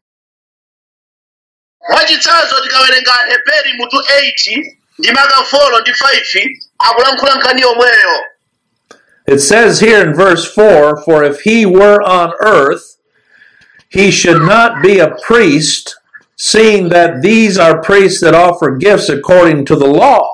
mwachitsanzo tikawerenga heberi mutu 8 ndi maka 4 ndi 5 akulankhula nkhani yomweyo It says here in verse 4 For if he were on earth, he should not be a priest, seeing that these are priests that offer gifts according to the law.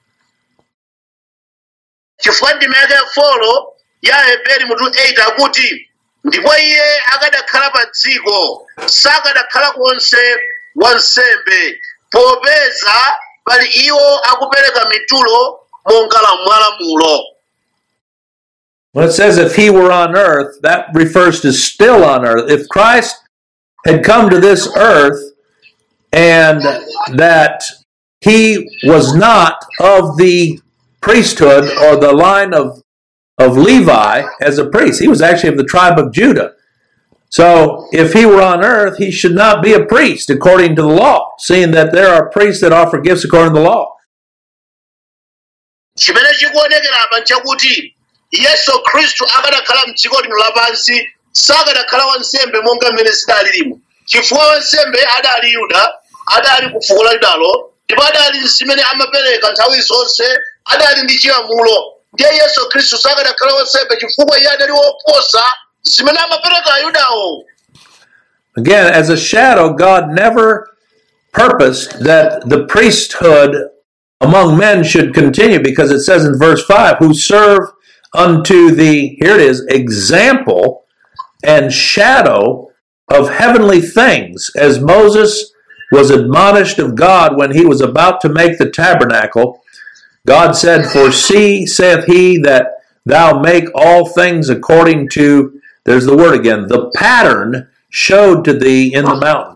chifukwa ndime yake ya folo ya heberi mutu 8 akuti ndipo iye akadakhala pa dziko sakadakhala konse wansembe popeza pali iwo akupereka mitulo monga la mwalamulo When it says if he were on earth, that refers to still on earth. If Christ had come to this earth and that he was not of the priesthood or the line of, of Levi as a priest, he was actually of the tribe of Judah. So if he were on earth, he should not be a priest according to the law, seeing that there are priests that offer gifts according to the law. chimene chikuonekera apa nchakuti yesu khristu akadakhala mdziko lino lapansi sakadakhala wansembe monga mmene zidalirimo chifukwa wansembe adali yuda adali ku fuko la yudalo ndipo adali zimene amapereka nthawi zonse adali ndi chilamulo ndiye yesu khristu sakadakhala wansembe chifukwa iye adali woposa zimene amapereka ayudawo Again, as a shadow, God never purposed that the priesthood among men should continue because it says in verse 5 who serve unto the, here it is, example and shadow of heavenly things, as Moses was admonished of God when he was about to make the tabernacle. God said, For see, saith he, that thou make all things according to, there's the word again, the pattern showed to thee in the mountains.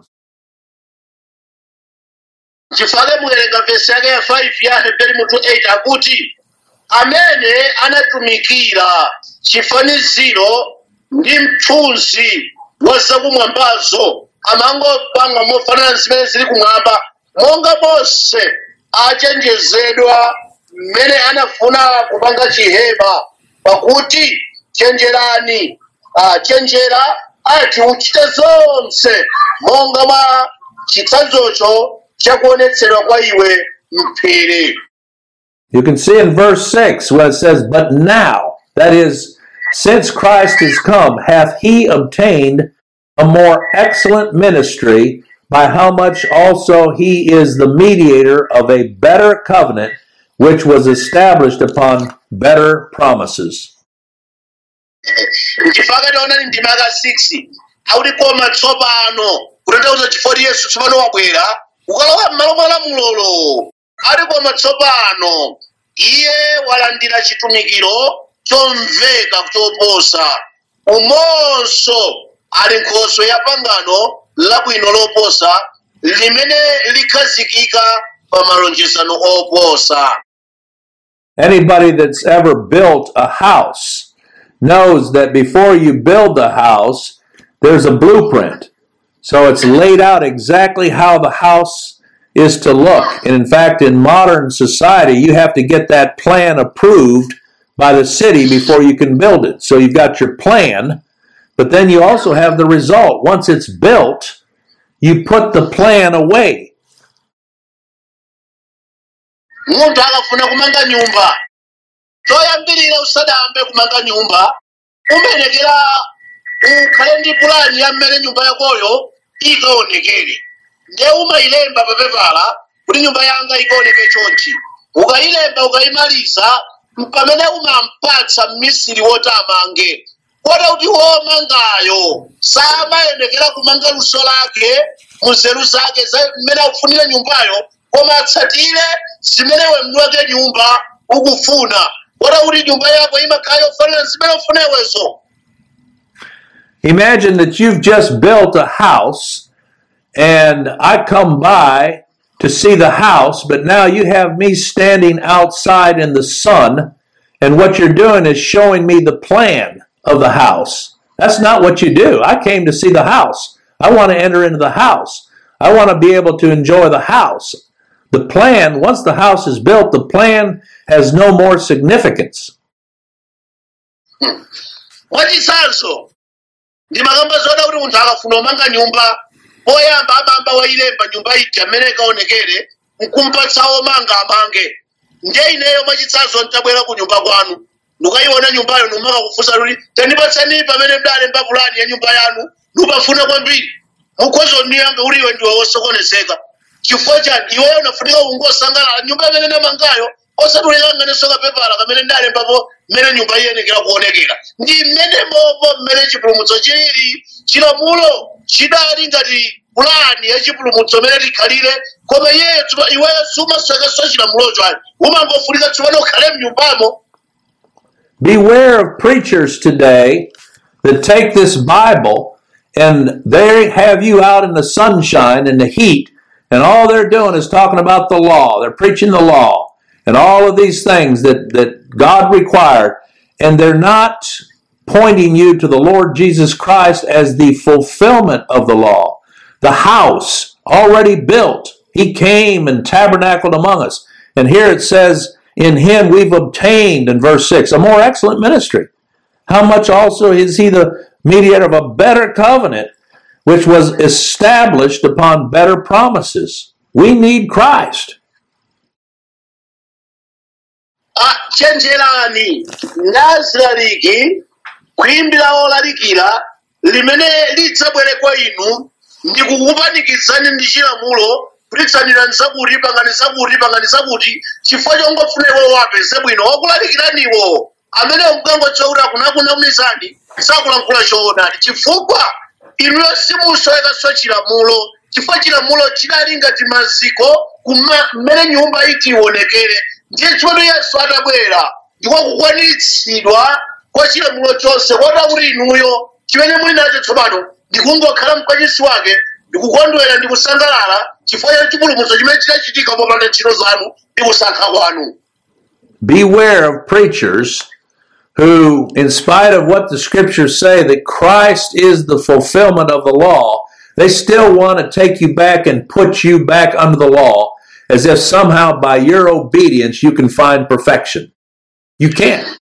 chifukwa muwerenga vesi yake ya 5 ya heberi mutu 8 akuti amene anatumikira chifaniziro ndi mthunzi wa zakumwambazo amangopanga mofanana zimene zili kumwamba monga mose achenjezedwa mmene anafuna kupanga chihema pakuti chenjerani ah, chenjera ati uchite zonse monga mwa chitsanzocho chakuonetsedwa kwa iwe mphiri You can see in verse 6 where it says, But now, that is, since Christ is come, hath he obtained a more excellent ministry, by how much also he is the mediator of a better covenant, which was established upon better promises. nchifukwa taonani ndima ka 6 akuti koma tsopano kutanthauza chifukwa yesu tsopano wabwera ukalowa m'malo mwa lamulolo ati koma tsopano iye walandira chitumikiro chomveka choposa umonso ali nkhoswe ya pangano labwino loposa limene likhazikika pa malonjezano oposa Anybody that's ever built a house knows that before you build the house, there's a blueprint. So it's laid out exactly how the house is to look. And in fact, in modern society, you have to get that plan approved by the city before you can build it. So you've got your plan, but then you also have the result. Once it's built, you put the plan away. munthu akafuna kumanga nyumba choyambirira usadayambe kumanga nyumba umenekera ukhale ndi pulani ya mmene nyumba yakoyo ikaonekere ndiye umayilemba papepala kuti nyumba yanga ikaoneke chonchi ukayilemba ukayimaliza pamene umampatsa mmisiri woti amange kota kuti womangayo samayenekera kumanga luso lake munzeru zake za mmene akufunira nyumbayo koma atsatire zimene mwini wake nyumba ukufuna kota kuti nyumba yako imakhala yofanira zimene ufuna iwezo Imagine that you've just built a house and I come by to see the house, but now you have me standing outside in the sun, and what you're doing is showing me the plan of the house. That's not what you do. I came to see the house. I want to enter into the house. I want to be able to enjoy the house. The plan, once the house is built, the plan has no more significance. mwachitsanzo ndimakamba zoda kuti munthu akafuna kumanga nyumba poyamba amamba wayilemba nyumba ija mmene ikaonekere nkumpatsa omanga amange ndiye ineyo mwachitsanzo ntabwera ku nyumba kwanu ndikayiona nyumbayo numaka kufunsa kuti tandipatsani pamene mdalemba pulani ya nyumba yanu ndipafuna kwambiri mukhozo ndiyanga uli iwe ndiwe wosokonezeka chifukwa chani iweyo unafunika ungosangalala nyumba imene ndamangayo osatulikanganeso kapepala kamene ndalembapo mmene nyumba iyenekera kuonekera ndi mmene mopo mmene chipulumutso chilili chilamulo chidali ngati pulani ya chipulumutso mmene likhalire koma iyeyo tsopano iweyo sumaswekanso chilamulocho ani umangofunika tsopano ukhale mnyumbamo Beware of preachers today that take this Bible and they have you out in the sunshine and the heat, and all they're doing is talking about the law. They're preaching the law and all of these things that, that God required, and they're not pointing you to the Lord Jesus Christ as the fulfillment of the law. The house already built, He came and tabernacled among us. And here it says, in him we've obtained, in verse 6, a more excellent ministry. How much also is he the mediator of a better covenant, which was established upon better promises? We need Christ. Ah, chenjerani nazilaliki kuyimbira olalikira limene lidzabwere kwa inu ndi kukupanikizani ndi chilamulo kulitsanira nzakuti pangani zakuti pangani zakuti chifukwa chongofuna iwo wapeze bwino wakulalikiraniwo amene mkangodziwa kuti akunakunamizani sakulankhula choonadi chifukwa inuyo simusowekanso chilamulo chifukwa chilamulo chidali ngati maziko kuma- mmene nyumba iti ionekere ndiye chimene yesu atabwera ndiko kukwaniritsidwa kwa chilamulo chonse kota kuti inuyo chimene muli nacho tsopano ndikungokhala mkwachisi wake ndikukondwera ndi kusangalala chifukwa cha chipulumutso chimene chinachitika popanda ntchito zanu ndi kusankha kwanu beware of preachers who, in spite of what the scriptures say that Christ is the fulfillment of the law, they still want to take you back and put you back under the law as if somehow by your obedience you can find perfection. You can't.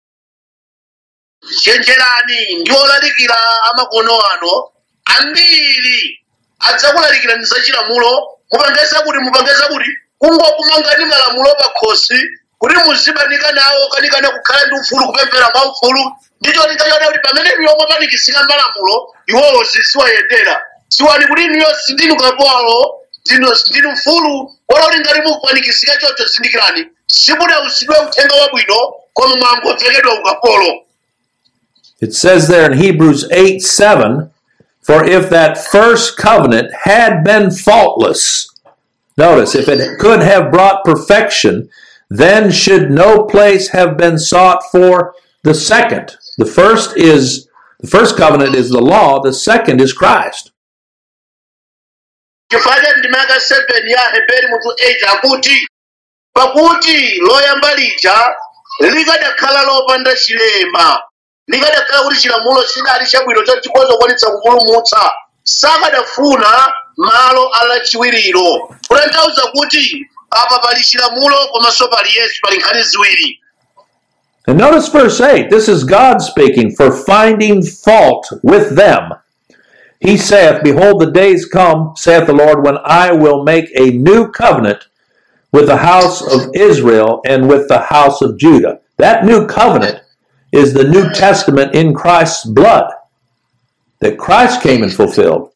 chenjerani ndi olalikira amakono ano ambiri adzakulalikira ndi zachilamulo mupangeza kuti mupangeza kuti kungokumangani malamulo pakhosi kuti muzibanika nawo kanikana kukhala ndi ufulu kupemphera kwa ufulu ndicho lingachiona kuti pamene inuyo mwapanikisika malamulo iwowo siwayendera siwani kuti inuyo sindinu kapolo ndinu ndinu mfulu wala kuti ngati mukupanikisika chocho zindikirani simunausidwe uthenga wabwino koma mwangobvekedwa ukapolo It says there in Hebrews 8 7, for if that first covenant had been faultless, notice, if it could have brought perfection, then should no place have been sought for the second. The first is the first covenant is the law, the second is Christ. chifukwa ndimaka 7 ya heberi mutu 8 akuti pakuti loyamba lija likadakhala lopanda chilema likadakhala kuti chilamulo chinali chabwino chachikhoza kukwanitsa kupulumutsa sakadafuna malo alachiwiriro kutanthauza kuti apa pali chilamulo komanso pali yesu pali nkhani ziwiri And notice verse 8. This is God speaking for finding fault with them. He saith, Behold, the days come, saith the Lord, when I will make a new covenant with the house of Israel and with the house of Judah. That new covenant is the New Testament in Christ's blood that Christ came and fulfilled.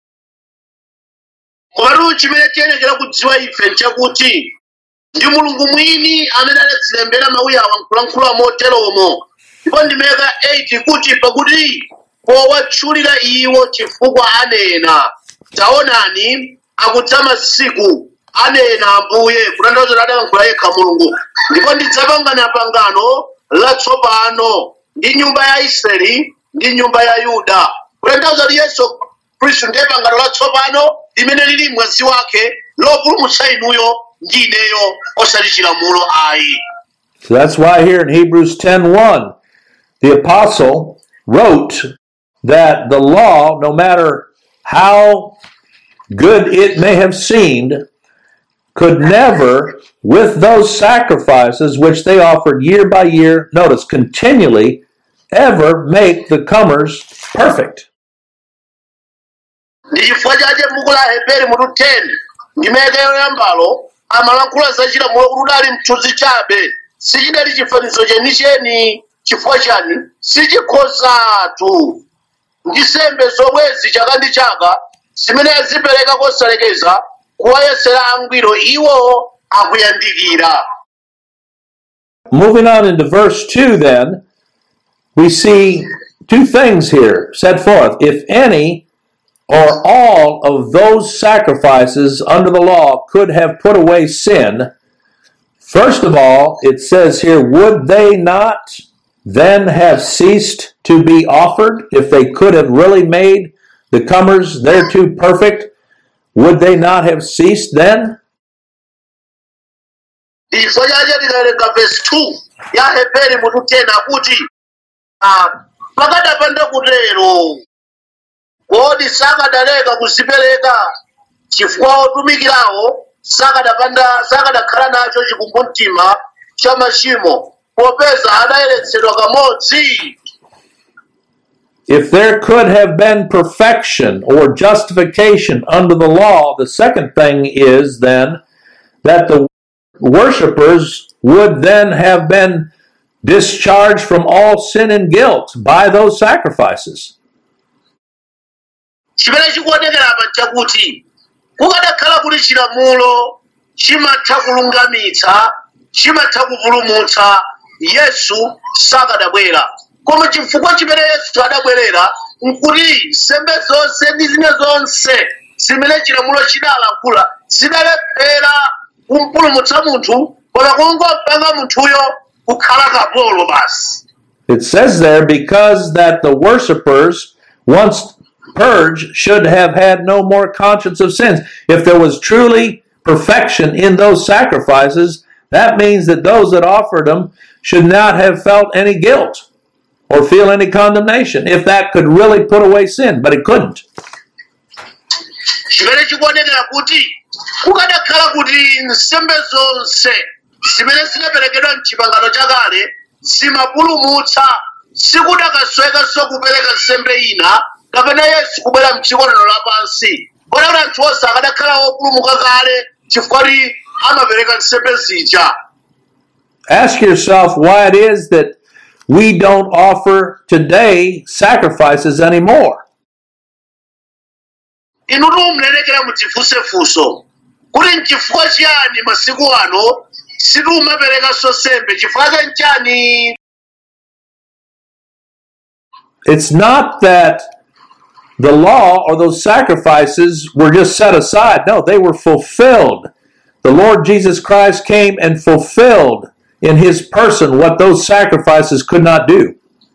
komatu chimene tiyenekera kudziwa ife nchakuti ndi mulungu mwini amene adatilembera mawu awa nkulankhula moteromo ndipo ndimeka 8 kuti pakuti powatchulira iwo chifukwa anena taonani akudza masiku anena ambuye kutanthauza kuti adalankhula yekha mulungu ndipo ndidzapangana pangano latsopano ndi nyumba ya israeli ndi nyumba ya yuda kutanthauza kuti yesu khristu ndiye pangano latsopano limene lili mwazi wake lopulumutsa inuyo ndi ineyo osati chilamulo ayi So that's why here in Hebrews 10:1, the apostle wrote that the law, no matter how good it may have seemed, could never, with those sacrifices which they offered year by year, notice continually, ever make the comers perfect. ndi chifukwa chache m'buku la heberi mutu 10 ndimeke yoyambalo amalankhula za chilamulo kuti udali mthunzi chabe sichidali chifanizo chenicheni chifukwa chani sichikhozatu ndi sembe zomwezi chaka ndi chaka zimene azipereka kosalekeza kuwayesera angwiro iwo akuyandikira Moving on into verse 2, then, we see two things here set forth. If any or all of those sacrifices under the law could have put away sin, first of all, it says here, would they not then have ceased to be offered if they could have really made the comers thereto perfect? Would they not have ceased then? ndi chifukwa chache tikawerenga vesi 2 ya heberi mutu 10 akuti ah, pakadapanda kutero kodi sakadaleka kuzipereka chifukwa otumikirawo sakadapanda sakadakhala nacho chikumbumtima cha machimo popeza adayeretsedwa kamodzi If there could have been perfection or justification under the law, the second thing is then that the worshippers would then have been discharged from all sin and guilt by those sacrifices. chimene chikuonekera apa chakuti kukadakhala kuti chilamulo chimatha kulungamitsa chimatha kupulumutsa yesu sakadabwera koma chifukwa chimene yesu adabwerera nkuti nsembe zonse ndi zina zonse zimene chilamulo chidalankhula zidalephera kumpulumutsa munthu koma kungompanga munthuyo kukhala kapolo basi It says there, because that the worshippers, once purged, should have had no more conscience of sins. If there was truly perfection in those sacrifices, that means that those that offered them should not have felt any guilt or feel any condemnation if that could really put away sin, but it couldn't. chimene chikuonekera kuti kukadakhala kuti nsembe zonse zimene zinaperekedwa mchipangano chakale zimapulumutsa sikudakaswekanso kupereka nsembe ina kapena yesu kubwera mdziko lino lapansi kodi kuti anthu onse akadakhala opulumuka kale chifukwa kuti amapereka nsembe zija Ask yourself why it is that we don't offer today sacrifices anymore. inu tiumulekera mudzifunsefunso kuti nchifukwa chiyani masiku ano sitiumaperekanso nsembe chifukwa cha nchani It's not that the law or those sacrifices were just set aside. No, they were fulfilled. The Lord Jesus Christ came and fulfilled in his person what those sacrifices could not do.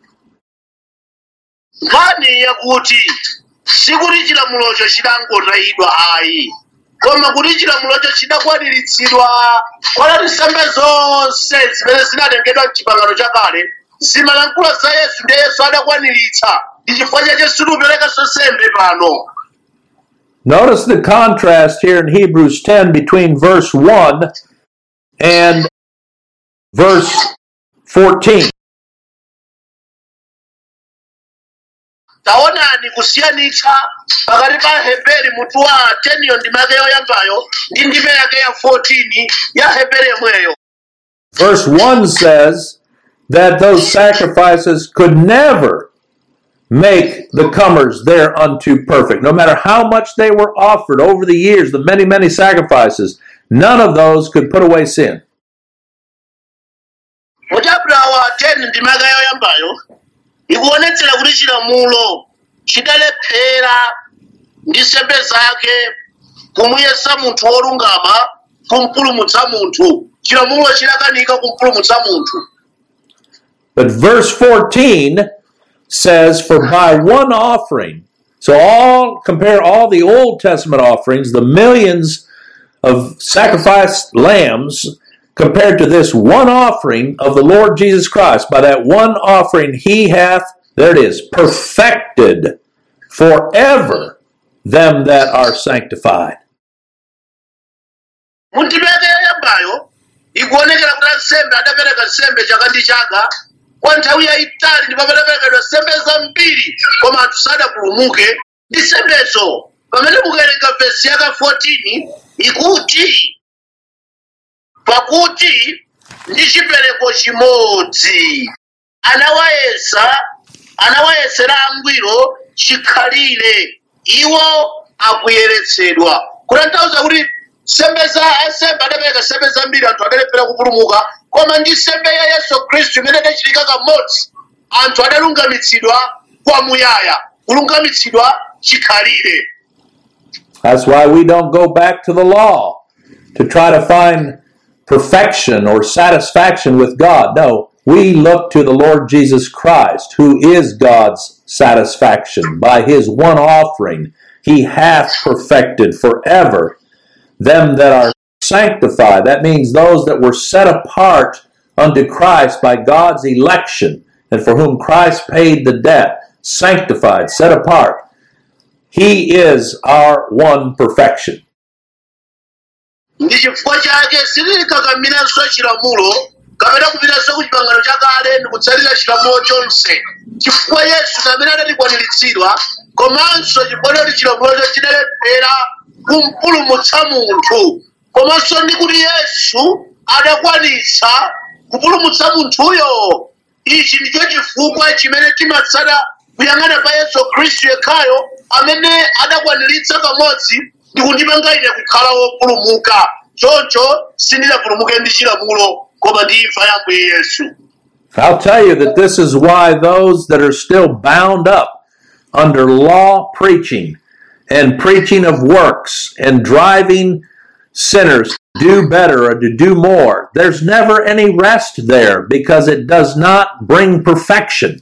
nkhani yakuti sikuti chilamulocho chidangotayidwa ayi koma kuti chilamulocho chidakwaniritsidwa kotati nsembe zonse zimene zinatengedwa mchipangano chakale zimalankhula za yesu ndiye yesu adakwaniritsa ndi chifukwa chache sitiuperekanso nsembe pano Notice the contrast here in Hebrews 10 between verse 1 and verse 14. taonani kusiyanitsa pakati pa heberi mutu wa 10 yo ndime yake yoyambayo ndi ndime yake ya 14 ya heberi yomweyo Verse 1 says that those sacrifices could never make the comers thereunto perfect. No matter how much they were offered over the years, the many, many sacrifices, none of those could put away sin. muchapita wa 10 ndime yake yoyambayo ikuonetsera kuti chilamulo chidalephera ndi nsembe zake kumuyesa munthu wolungama kumpulumutsa munthu chilamulo chidakanika kumpulumutsa munthu But verse 14 says, For by one offering, so all compare all the Old Testament offerings, the millions of sacrificed lambs, compared to this one offering of the Lord Jesus Christ. By that one offering, he hath, there it is, perfected forever them that are sanctified. mundime yake yoyambayo ikuonekera kuti ansembe adapereka nsembe chaka ndi chaka kwa nthawi yayitali ndipo padaperekedwa nsembe zambiri koma anthu sadapulumuke ndi nsembezo pamene mukuwerenga vesi yaka 14 ikuti pakuti ndi chipereko chimodzi anawayesa anawayesera angwiro chikhalire iwo akuyeretsedwa kutanthauza kuti nsembe za ansembe adapereka nsembe zambiri anthu adalephera kupulumuka koma ndi nsembe ya yesu khristu imene idachitika kamodzi anthu adalungamitsidwa kwamuyaya kulungamitsidwa chikhalire That's why we don't go back to the law to try to find perfection or satisfaction with God. No, we look to the Lord Jesus Christ, who is God's satisfaction. By his one offering, he hath perfected forever them that are sanctified. That means those that were set apart unto Christ by God's election and for whom Christ paid the debt, sanctified, set apart. He is our one perfection. ndi chifukwa chake sitilikakamiranso chilamulo kapena kupitanso ku chipangano chakale ndi kutsatira chilamulo chonse chifukwa yesu amene adatikwaniritsidwa komanso chifukwa choti chilamulocho chidalephera kumpulumutsa munthu komanso ndi kuti yesu adakwanitsa kupulumutsa munthuyo ichi ndicho chifukwa chimene timatsata kuyang'ana pa yesu khristu yekhayo amene adakwaniritsa kamodzi ndi kundipanga ine kukhala wopulumuka choncho sindinapulumuke ndi chilamulo koma ndi imfa ya mbuye yesu I'll tell you that this is why those that are still bound up under law preaching and preaching of works and driving sinners to do better or to do more, there's never any rest there because it does not bring perfection.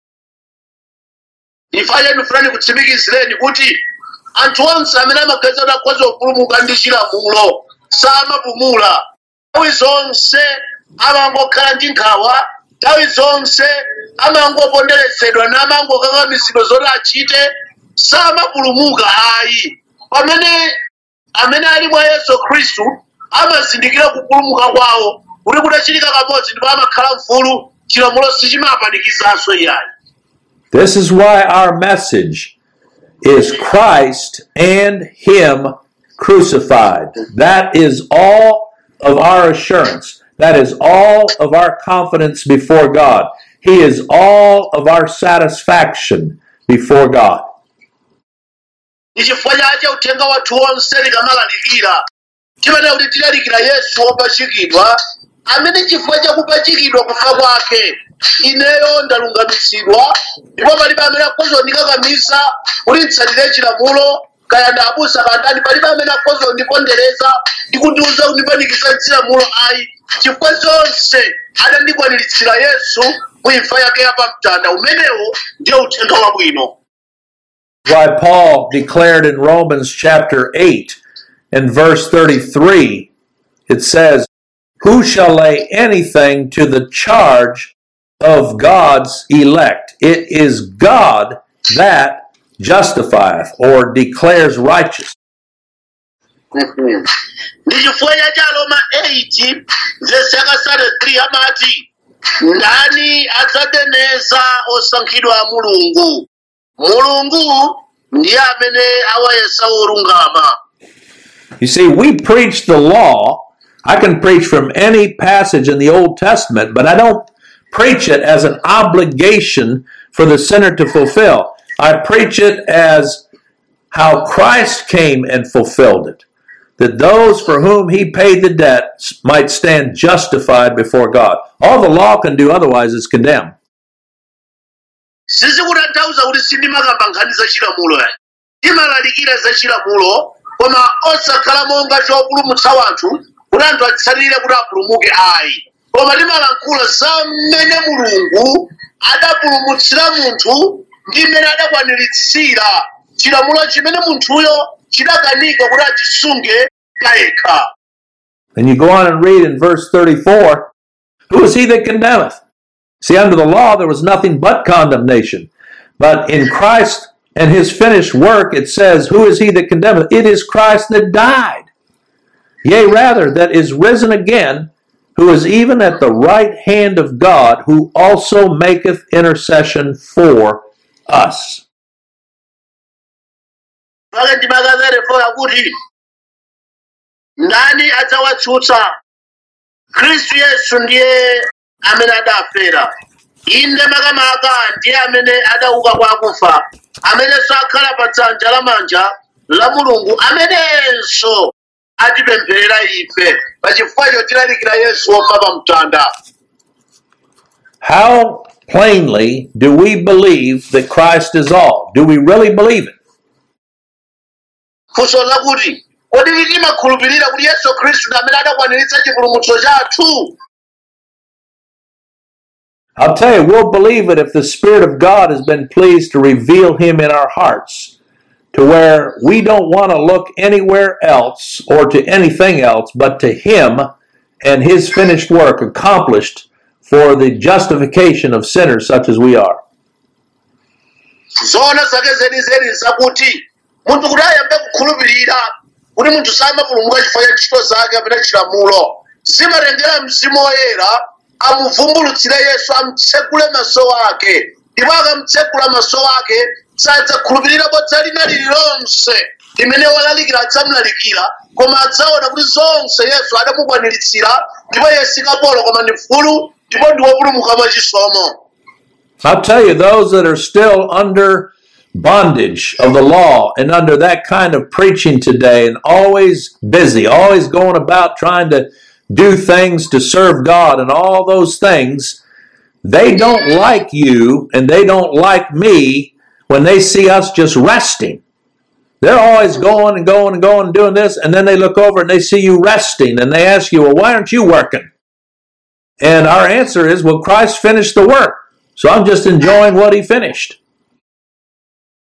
ifaye ndifulani kutsimikizireni kuti anthu onse amene amaganiza kuti akhoza kupulumuka ndi chilamulo samapumula nthawi zonse amangokhala ndi nkhawa nthawi zonse amangoponderesedwa namangokakamizidwa zoti achite samapulumuka ayi pamene amene ali mwa yesu khristu amazindikira kupulumuka kwawo kuti kutachitika kamodzi ndipo amakhala mfulu chilamulo sichimapanikizanso iyayi This is why our message is Christ and Him crucified. That is all of our assurance. That is all of our confidence before God. He is all of our satisfaction before God. ndi chifukwa chake uthenga wathu wonse tikamalalikira timanena kuti tilalikira yesu wopachikidwa amene chifukwa chakupachikidwa kufa kwake ineyo ndalungamitsidwa ndipo palibe amene akhoza kundikakamiza kuti nditsatire chilamulo kaya ndabusa kandani palibe amene akhoza kundipondereza ndi kundiuza kundipanikiza chilamulo ayi chifukwa zonse adandikwaniritsa yesu mu imfa yake yapamtanda umenewo ndiye uthenga wabwino Why Paul declared in Romans chapter 8 and verse 33, it says, Who shall lay anything to the charge of God's elect? It is God that justifieth or declares righteous. ndi chifukwa cha Aroma 8 vesi yakasale 3 amati ndani adzadeneza osankhidwa a mulungu mulungu ndiye amene awayesa olungama You see, we preach the law. I can preach from any passage in the Old Testament, but I don't preach it as an obligation for the sinner to fulfill. I preach it as how Christ came and fulfilled it, that those for whom he paid the debt might stand justified before God. All the law can do otherwise is condemn. sizikutanthauza kuti sindimakamba nkhani za chilamulo yayi timalalikira za chilamulo koma osakhala monga chopulumutsa wanthu kuti anthu atsatire kuti apulumuke ayi koma timalankhula za mmene mulungu adapulumutsira munthu ndi mmene adakwaniritsira chilamulo chimene munthuyo chidakanika kuti achisunge kayekha And you go on and read in verse 34 Who is he that condemneth? See, under the law, there was nothing but condemnation. But in Christ and his finished work, it says, Who is he that condemneth? It is Christ that died. Yea, rather, that is risen again, who is even at the right hand of God, who also maketh intercession for us. pake ndimakazerefora kuti ndani adzawatsutsa khristu yesu ndiye amene adafera inde makamaka ndiye amene adauka kwa akufa amenenso akhala pa dzanja lamanja la mulungu amenenso atipempherera ife pachifukwa chotilalikira yesu wofa pa mtanda How plainly do we believe that Christ is all? Do we really believe it? funso lakuti kodi timakhulupirira kuti yesu khristu ndi amene adakwaniritsa chipulumutso chathu I'll tell you, we'll believe it if the Spirit of God has been pleased to reveal Him in our hearts to where we don't want to look anywhere else or to anything else but to Him and His finished work accomplished for the justification of sinners such as we are. zoona zake zenizeni zakuti munthu kuti ayambe kukhulupirira kuti munthu samapulumuka chifukwa cha ntchito zake kapena chilamulo zimatengera mzimu woyera amuvumbulutsire yesu amutsekule maso ake ndipo akamutsekula maso ake sadzakhulupirira bodza lina lililonse limene walalikira adzamulalikira koma adzaona kuti zonse yesu adamukwaniritsa ndipo yesu kapolo koma ndi mfulu ndipo ndi wopulumuka mwachisomo I'll tell you, those that are still under bondage of the law and under that kind of preaching today and always busy, always going about trying to do things to serve God and all those things, they don't like you and they don't like me when they see us just resting. They're always going and going and going and doing this, and then they look over and they see you resting and they ask you, Well, why aren't you working? And our answer is, Well, Christ finished the work. So I'm just enjoying what he finished.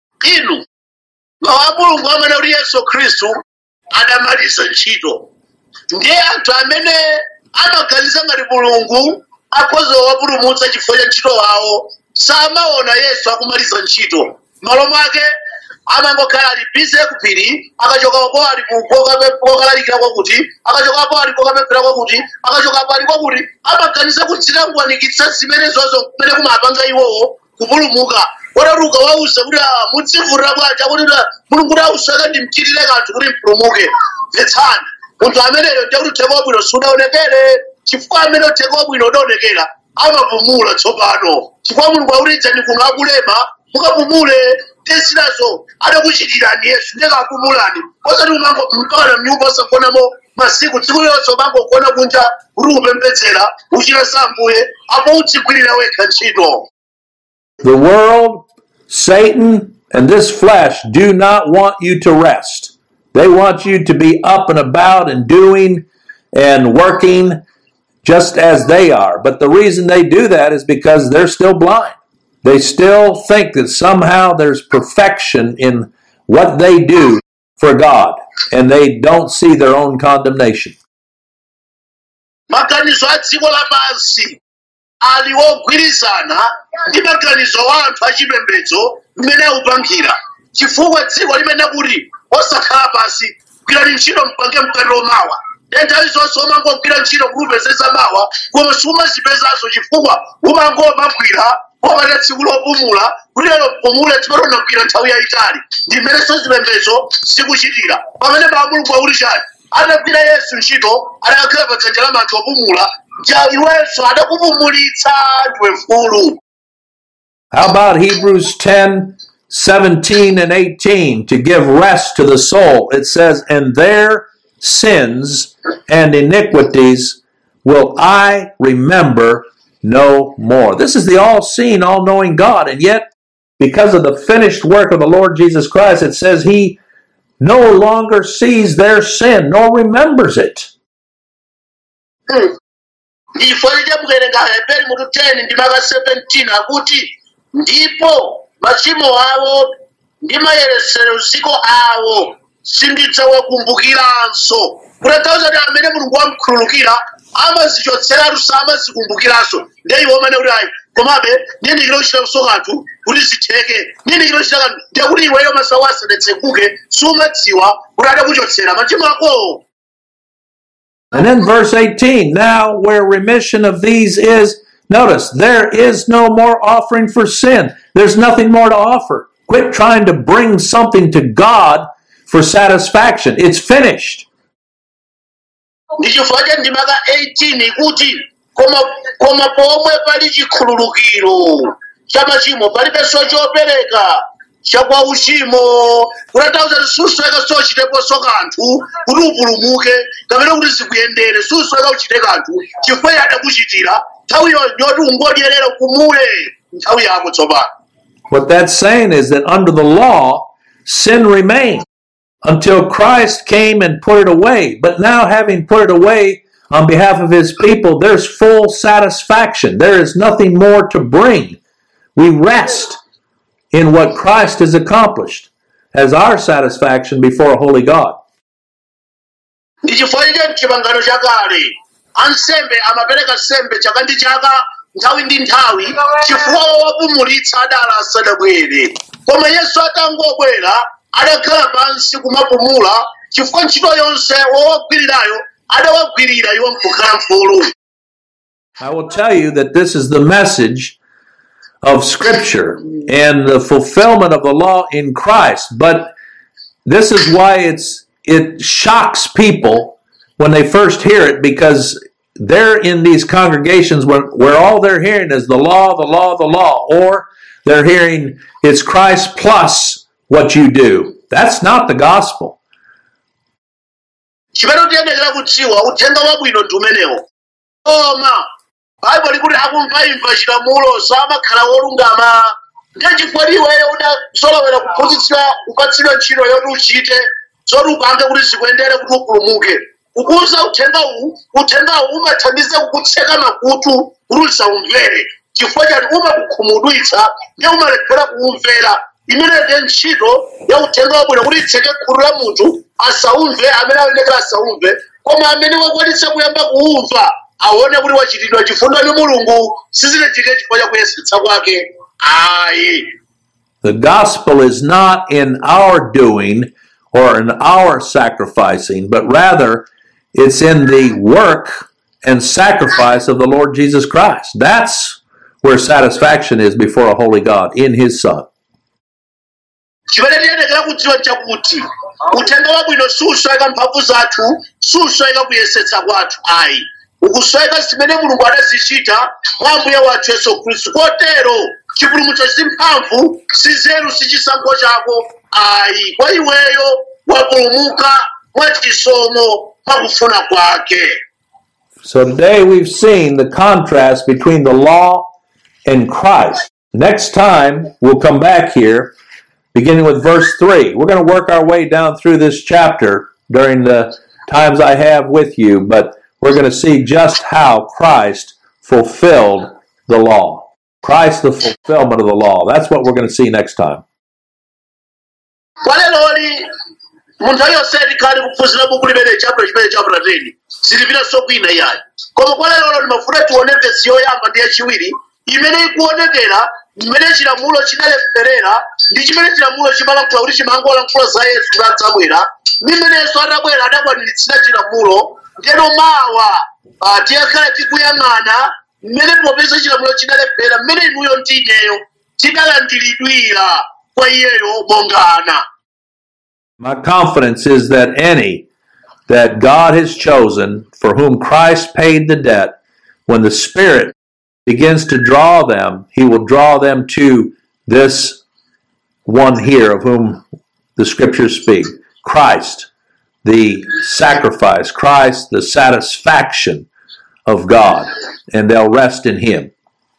inu mawu a mulungu amene kuti yesu khristu adamaliza ntchito ndiye anthu amene amaganiza ngati mulungu akhoza kuwapulumutsa chifukwa cha ntchito wawo samaona yesu akumaliza ntchito malo mwake amangokhala ali bize kupiri akachokapo ali kokalalikira kwakuti akachokapo ali kokapemphera kwakuti akachokapo ali kwakuti amaganiza kudzilanguwanikitsa zimenezozo kumene kumapanga iwowo kupulumuka kotati ukawauza kuti "Ah, mudzivurira bwanji akuti "Ah, mulungu kuti ausaka ndimchitire kanthu kuti mpulumuke mvetsani munthu ameneyo ndiye kuti uthenga wabwino sudaonekere chifukwa amene uthenga wabwino udaonekera amapumula tsopano chifukwa mulungu akuledzani kuno akulema mukapumule tezinazo adakuchitirani yesu ndiye kapumulani osati mpakana mnyumba osagonamo masiku tsiku lonse umangogona kunja kuti upembedzera uchita sambuye apo udzigwirira wekha ntchito The world, Satan, and this flesh do not want you to rest. They want you to be up and about and doing and working just as they are. But the reason they do that is because they're still blind. They still think that somehow there's perfection in what they do for God, and they don't see their own condemnation. maganizo a dziko lapansi ali wogwirizana ndi maganizo wa anthu achipembedzo mmene akupangira chifukwa dziko limene kuti osakhala pasi gwirani ntchito mpange mkatiro mawa ndiye nthawi zonse umangogwira ntchito kuti upezeza mawa koma sumazipezanso chifukwa umangomagwira popata tsiku lopumula kuti lero pumule timene unagwira nthawi yayitali ndi mmenenso zipembedzo zikuchitira pamene pa mulungu akuti chani atagwira yesu ntchito adakhala pa dzanja la manthu opumula ja iwenso adakupumulitsa ndiwe mfulu How about Hebrews 10 17 and 18 to give rest to the soul? It says, And their sins and iniquities will I remember no more. This is the all seeing, all knowing God. And yet, because of the finished work of the Lord Jesus Christ, it says He no longer sees their sin nor remembers it. ndifo lichamukerenga heberi mutu 10 ndi maka 17 akuti ndipo machimo awo ndi mayeretsedwe awo sindidzawakumbukiranso kutanthauza kuti amene mulungu wamkhululukira amazichotseratu samazikumbukiranso ndiye iwo amene kuti ayi komabe ndiye ndikira kuchita kuso kanthu kuti zitheke ndiye ndikira kuchita kanthu ndiye kuti iweyo masawu asadetseguke sumadziwa kuti adakuchotsera machimo akowo And then verse 18 now where remission of these is, notice, there is no more offering for sin. There's nothing more to offer. Quit trying to bring something to God for satisfaction. It's finished. ndi chifukwa cha ndimaka 18 kuti koma koma pomwe pali chikhululukiro cha machimo palibenso chopereka chakwa uchimo kutanthauza kuti susweka sochiteponso kanthu kuti upulumuke kapena kuti zikuyendere susweka uchite kanthu chifukwa iye adakuchitira nthawi yoti ungodyerera kumule nthawi yako tsopano What that's saying is that under the law, sin remained until Christ came and put it away. But now, having put it away on behalf of his people, there's full satisfaction. There is nothing more to bring. We rest in what Christ has accomplished as our satisfaction before a holy God. ndi chifukwa cha mchipangano chakale ansembe amapereka nsembe chaka ndi chaka nthawi ndi nthawi chifukwa wowapumulitsa adala asadabwere koma yesu atangobwera adakhala pansi kumapumula chifukwa ntchito yonse wowagwirirayo adawagwirira iwo nkukhala mfulu I will tell you that this is the message of Scripture and the fulfillment of the law in Christ. But this is why it's it shocks people when they first hear it because they're in these congregations where, where all they're hearing is the law, the law, the law, or they're hearing it's Christ plus what you do. That's not the gospel. chimene tiyenekera kudziwa uthenga wabwino ndi umenewo koma baibo likuti akumva imva chilamulo samakhala wolungama ndiye chifukwa iweyo udasolowera kuphunzitsidwa kupatsidwa ntchito yoti uchite zoti upange kuti zikuyendere kuti upulumuke kukuza uthenga uwu uthenga uwu umathandiza kukutseka makutu kuti usaumvere chifukwa chati umakukhumudwitsa ndiye umalephera kuumvera imene ndiye ntchito ya uthenga wabwino kuti itseke khutu la munthu asaumve amene ayenekera asaumve koma amene wakwanitsa kuyamba kuumva aone kuti wachitidwa chifundo ndi mulungu sizinachite chifukwa cha kuyesetsa kwake ayi The gospel is not in our doing or in our sacrificing, but rather it's in the work and sacrifice of the Lord Jesus Christ. That's where satisfaction is before a holy God in his Son. chimene tiyenekera kudziwa chakuti uthenga wabwino susweka mphamvu zathu susweka kuyesetsa kwathu ayi ukusweka zimene mulungu adazichita mwa mbuye wathu yesu khristu kotero chipulumutso si mphamvu si nzeru si chisankho chako ayi kwa iweyo wapulumuka mwa chisomo mwa kufuna kwake So today we've seen the contrast between the law and Christ. Next time we'll come back here, beginning with verse 3. We're going to work our way down through this chapter during the times I have with you, but we're going to see just how Christ fulfilled the law. Christ, the fulfillment of the law. That's what we're going to see next time. kwa leloli munthu aliyonse tikhale kuphunzira buku limene chapter chimene chapter 10 silipinanso kwina yayi koma kwa lelolo ndimafuna tione vesi yoyamba ndi yachiwiri imene ikuonekera mmene chilamulo chidaleferera ndi chimene chilamulo chimalankhula kuti chimangolankhula za yesu kuti adzabwera ndi mmenenso atabwera adakwaniritsira chilamulo ndeno mawa ah, tiyakhala tikuyang'ana mmene popeza chilamulo chidaleferera mmene inuyo ndi ineyo tidalandiridwira kwa iyeyo monga ana My confidence is that any that God has chosen for whom Christ paid the debt, when the Spirit begins to draw them, He will draw them to this one here of whom the scriptures speak Christ, the sacrifice, Christ, the satisfaction of God, and they'll rest in Him.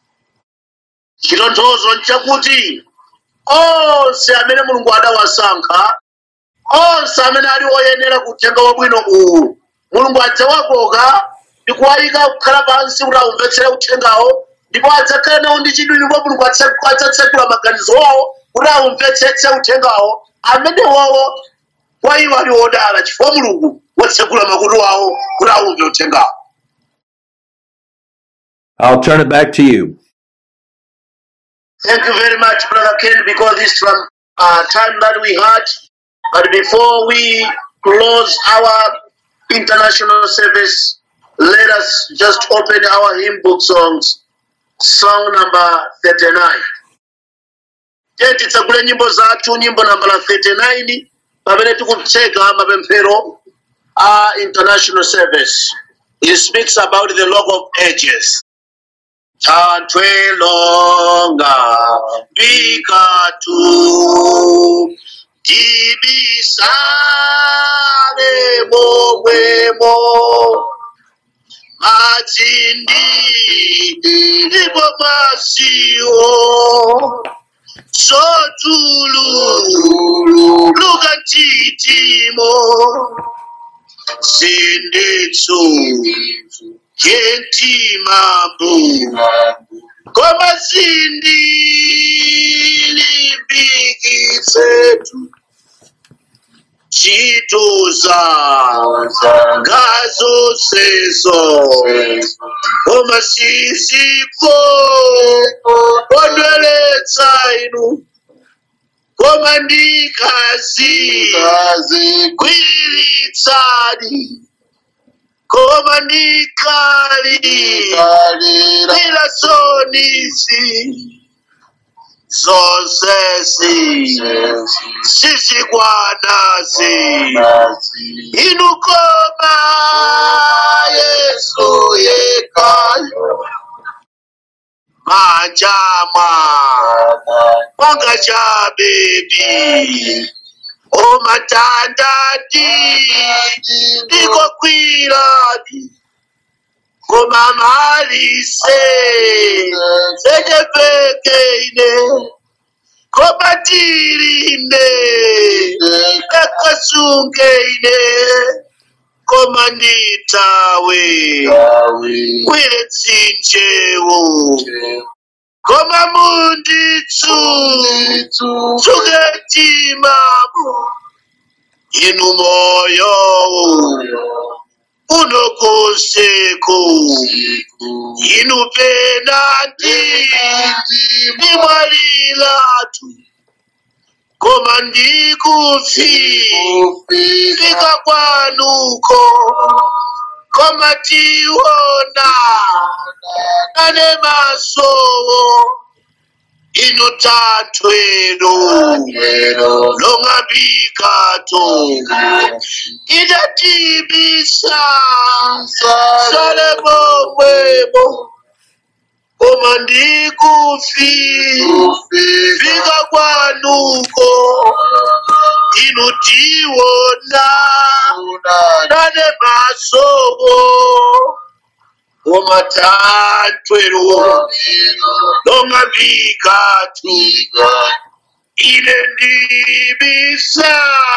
chitonthozo nchakuti onse amene mulungu adawasankha onse amene ali oyenera kuthenga wabwino uwu mulungu adzawakoka ndi kuwayika kukhala pansi kuti aumvetsere uthengawo ndipo adzakhala nawo ndi chidwi ndipo mulungu adza- adzatsekula maganizo awo kuti aumvetsetse uthengawo amene wawo kwa iwo ali odala chifukwa mulungu watsekula makutu awo kuti aumve uthengawo I'll turn it back to you. Thank you very much, Brother Ken, because this is from uh, time that we had. But before we close our international service, let us just open our hymn book songs, song number 39. Tiye titsegule nyimbo zathu nyimbo nambala 39 pamene tikutseka mapemphero a international service. It speaks about the log of ages. Tantwe longa bikatu tibisale momwemo matsindi ndipo masiwo sotulu luka ntitimo sinditsu kentimambu koma sindi limbikitsetu chituza ngazo sezo koma sisipo kondweletsa inu koma ndikazi kwiritsani koma ndikali ila sonisi zonsesi sisikwanasi inu koma yesu yekayo majama kwanga cha bebi omatandati ndikokwirani koma malise sekepekeine koma tirine kakasungeine koma nditawe kwire tsinjewo koma munditsu tsuketimamo inu moyo unokoseko inu penati ndimwalilatu koma ndikufika kwanuko koma tiona ane masowo inu tatwero long'ambikato idatibisa sale momwemo koma ndikufika kwanuko inu tiona nane masowo koma tatwero long'ambikatu ine ndibisa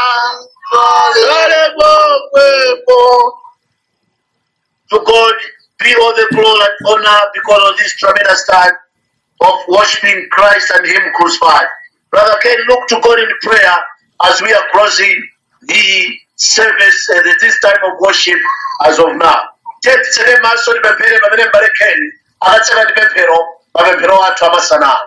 sale momwemo to God be all the glory and honor because of this tremendous time of worshiping Christ and Him crucified. Brother Ken, look to God in prayer as we are closing the service at this time of worship as of now. tetsere maso libempere pamene mbale Ken akatseka ndi pemphero mapemphero athu amasanawo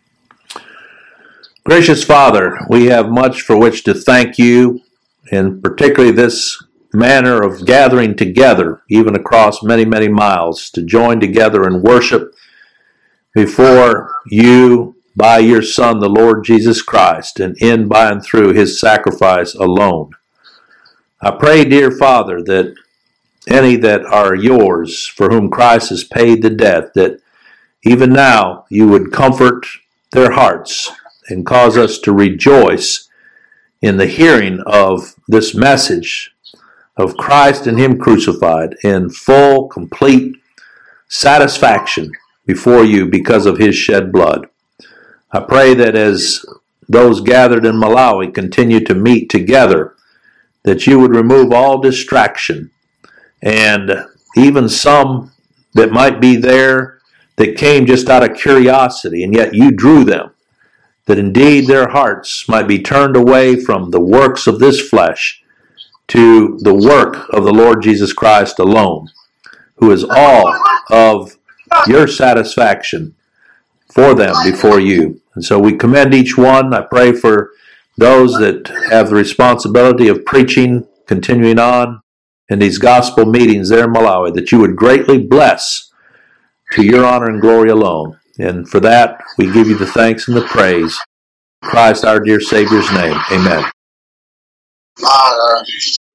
Gracious Father, we have much for which to thank you, and particularly this manner of gathering together, even across many, many miles, to join together and worship before you by your Son, the Lord Jesus Christ, and in by and through his sacrifice alone. I pray, dear Father, that any that are yours, for whom Christ has paid the debt, that even now you would comfort their hearts and cause us to rejoice in the hearing of this message of Christ and Him crucified in full, complete satisfaction before you because of His shed blood. I pray that as those gathered in Malawi continue to meet together, that you would remove all distraction and even some that might be there that came just out of curiosity and yet you drew them that indeed their hearts might be turned away from the works of this flesh to the work of the Lord Jesus Christ alone, who is all of your satisfaction for them before you. And so we commend each one. I pray for those that have the responsibility of preaching, continuing on in these gospel meetings there in Malawi, that you would greatly bless to your honor and glory alone. And for that, we give you the thanks and the praise. In Christ, our dear Savior's name. Amen. Ah,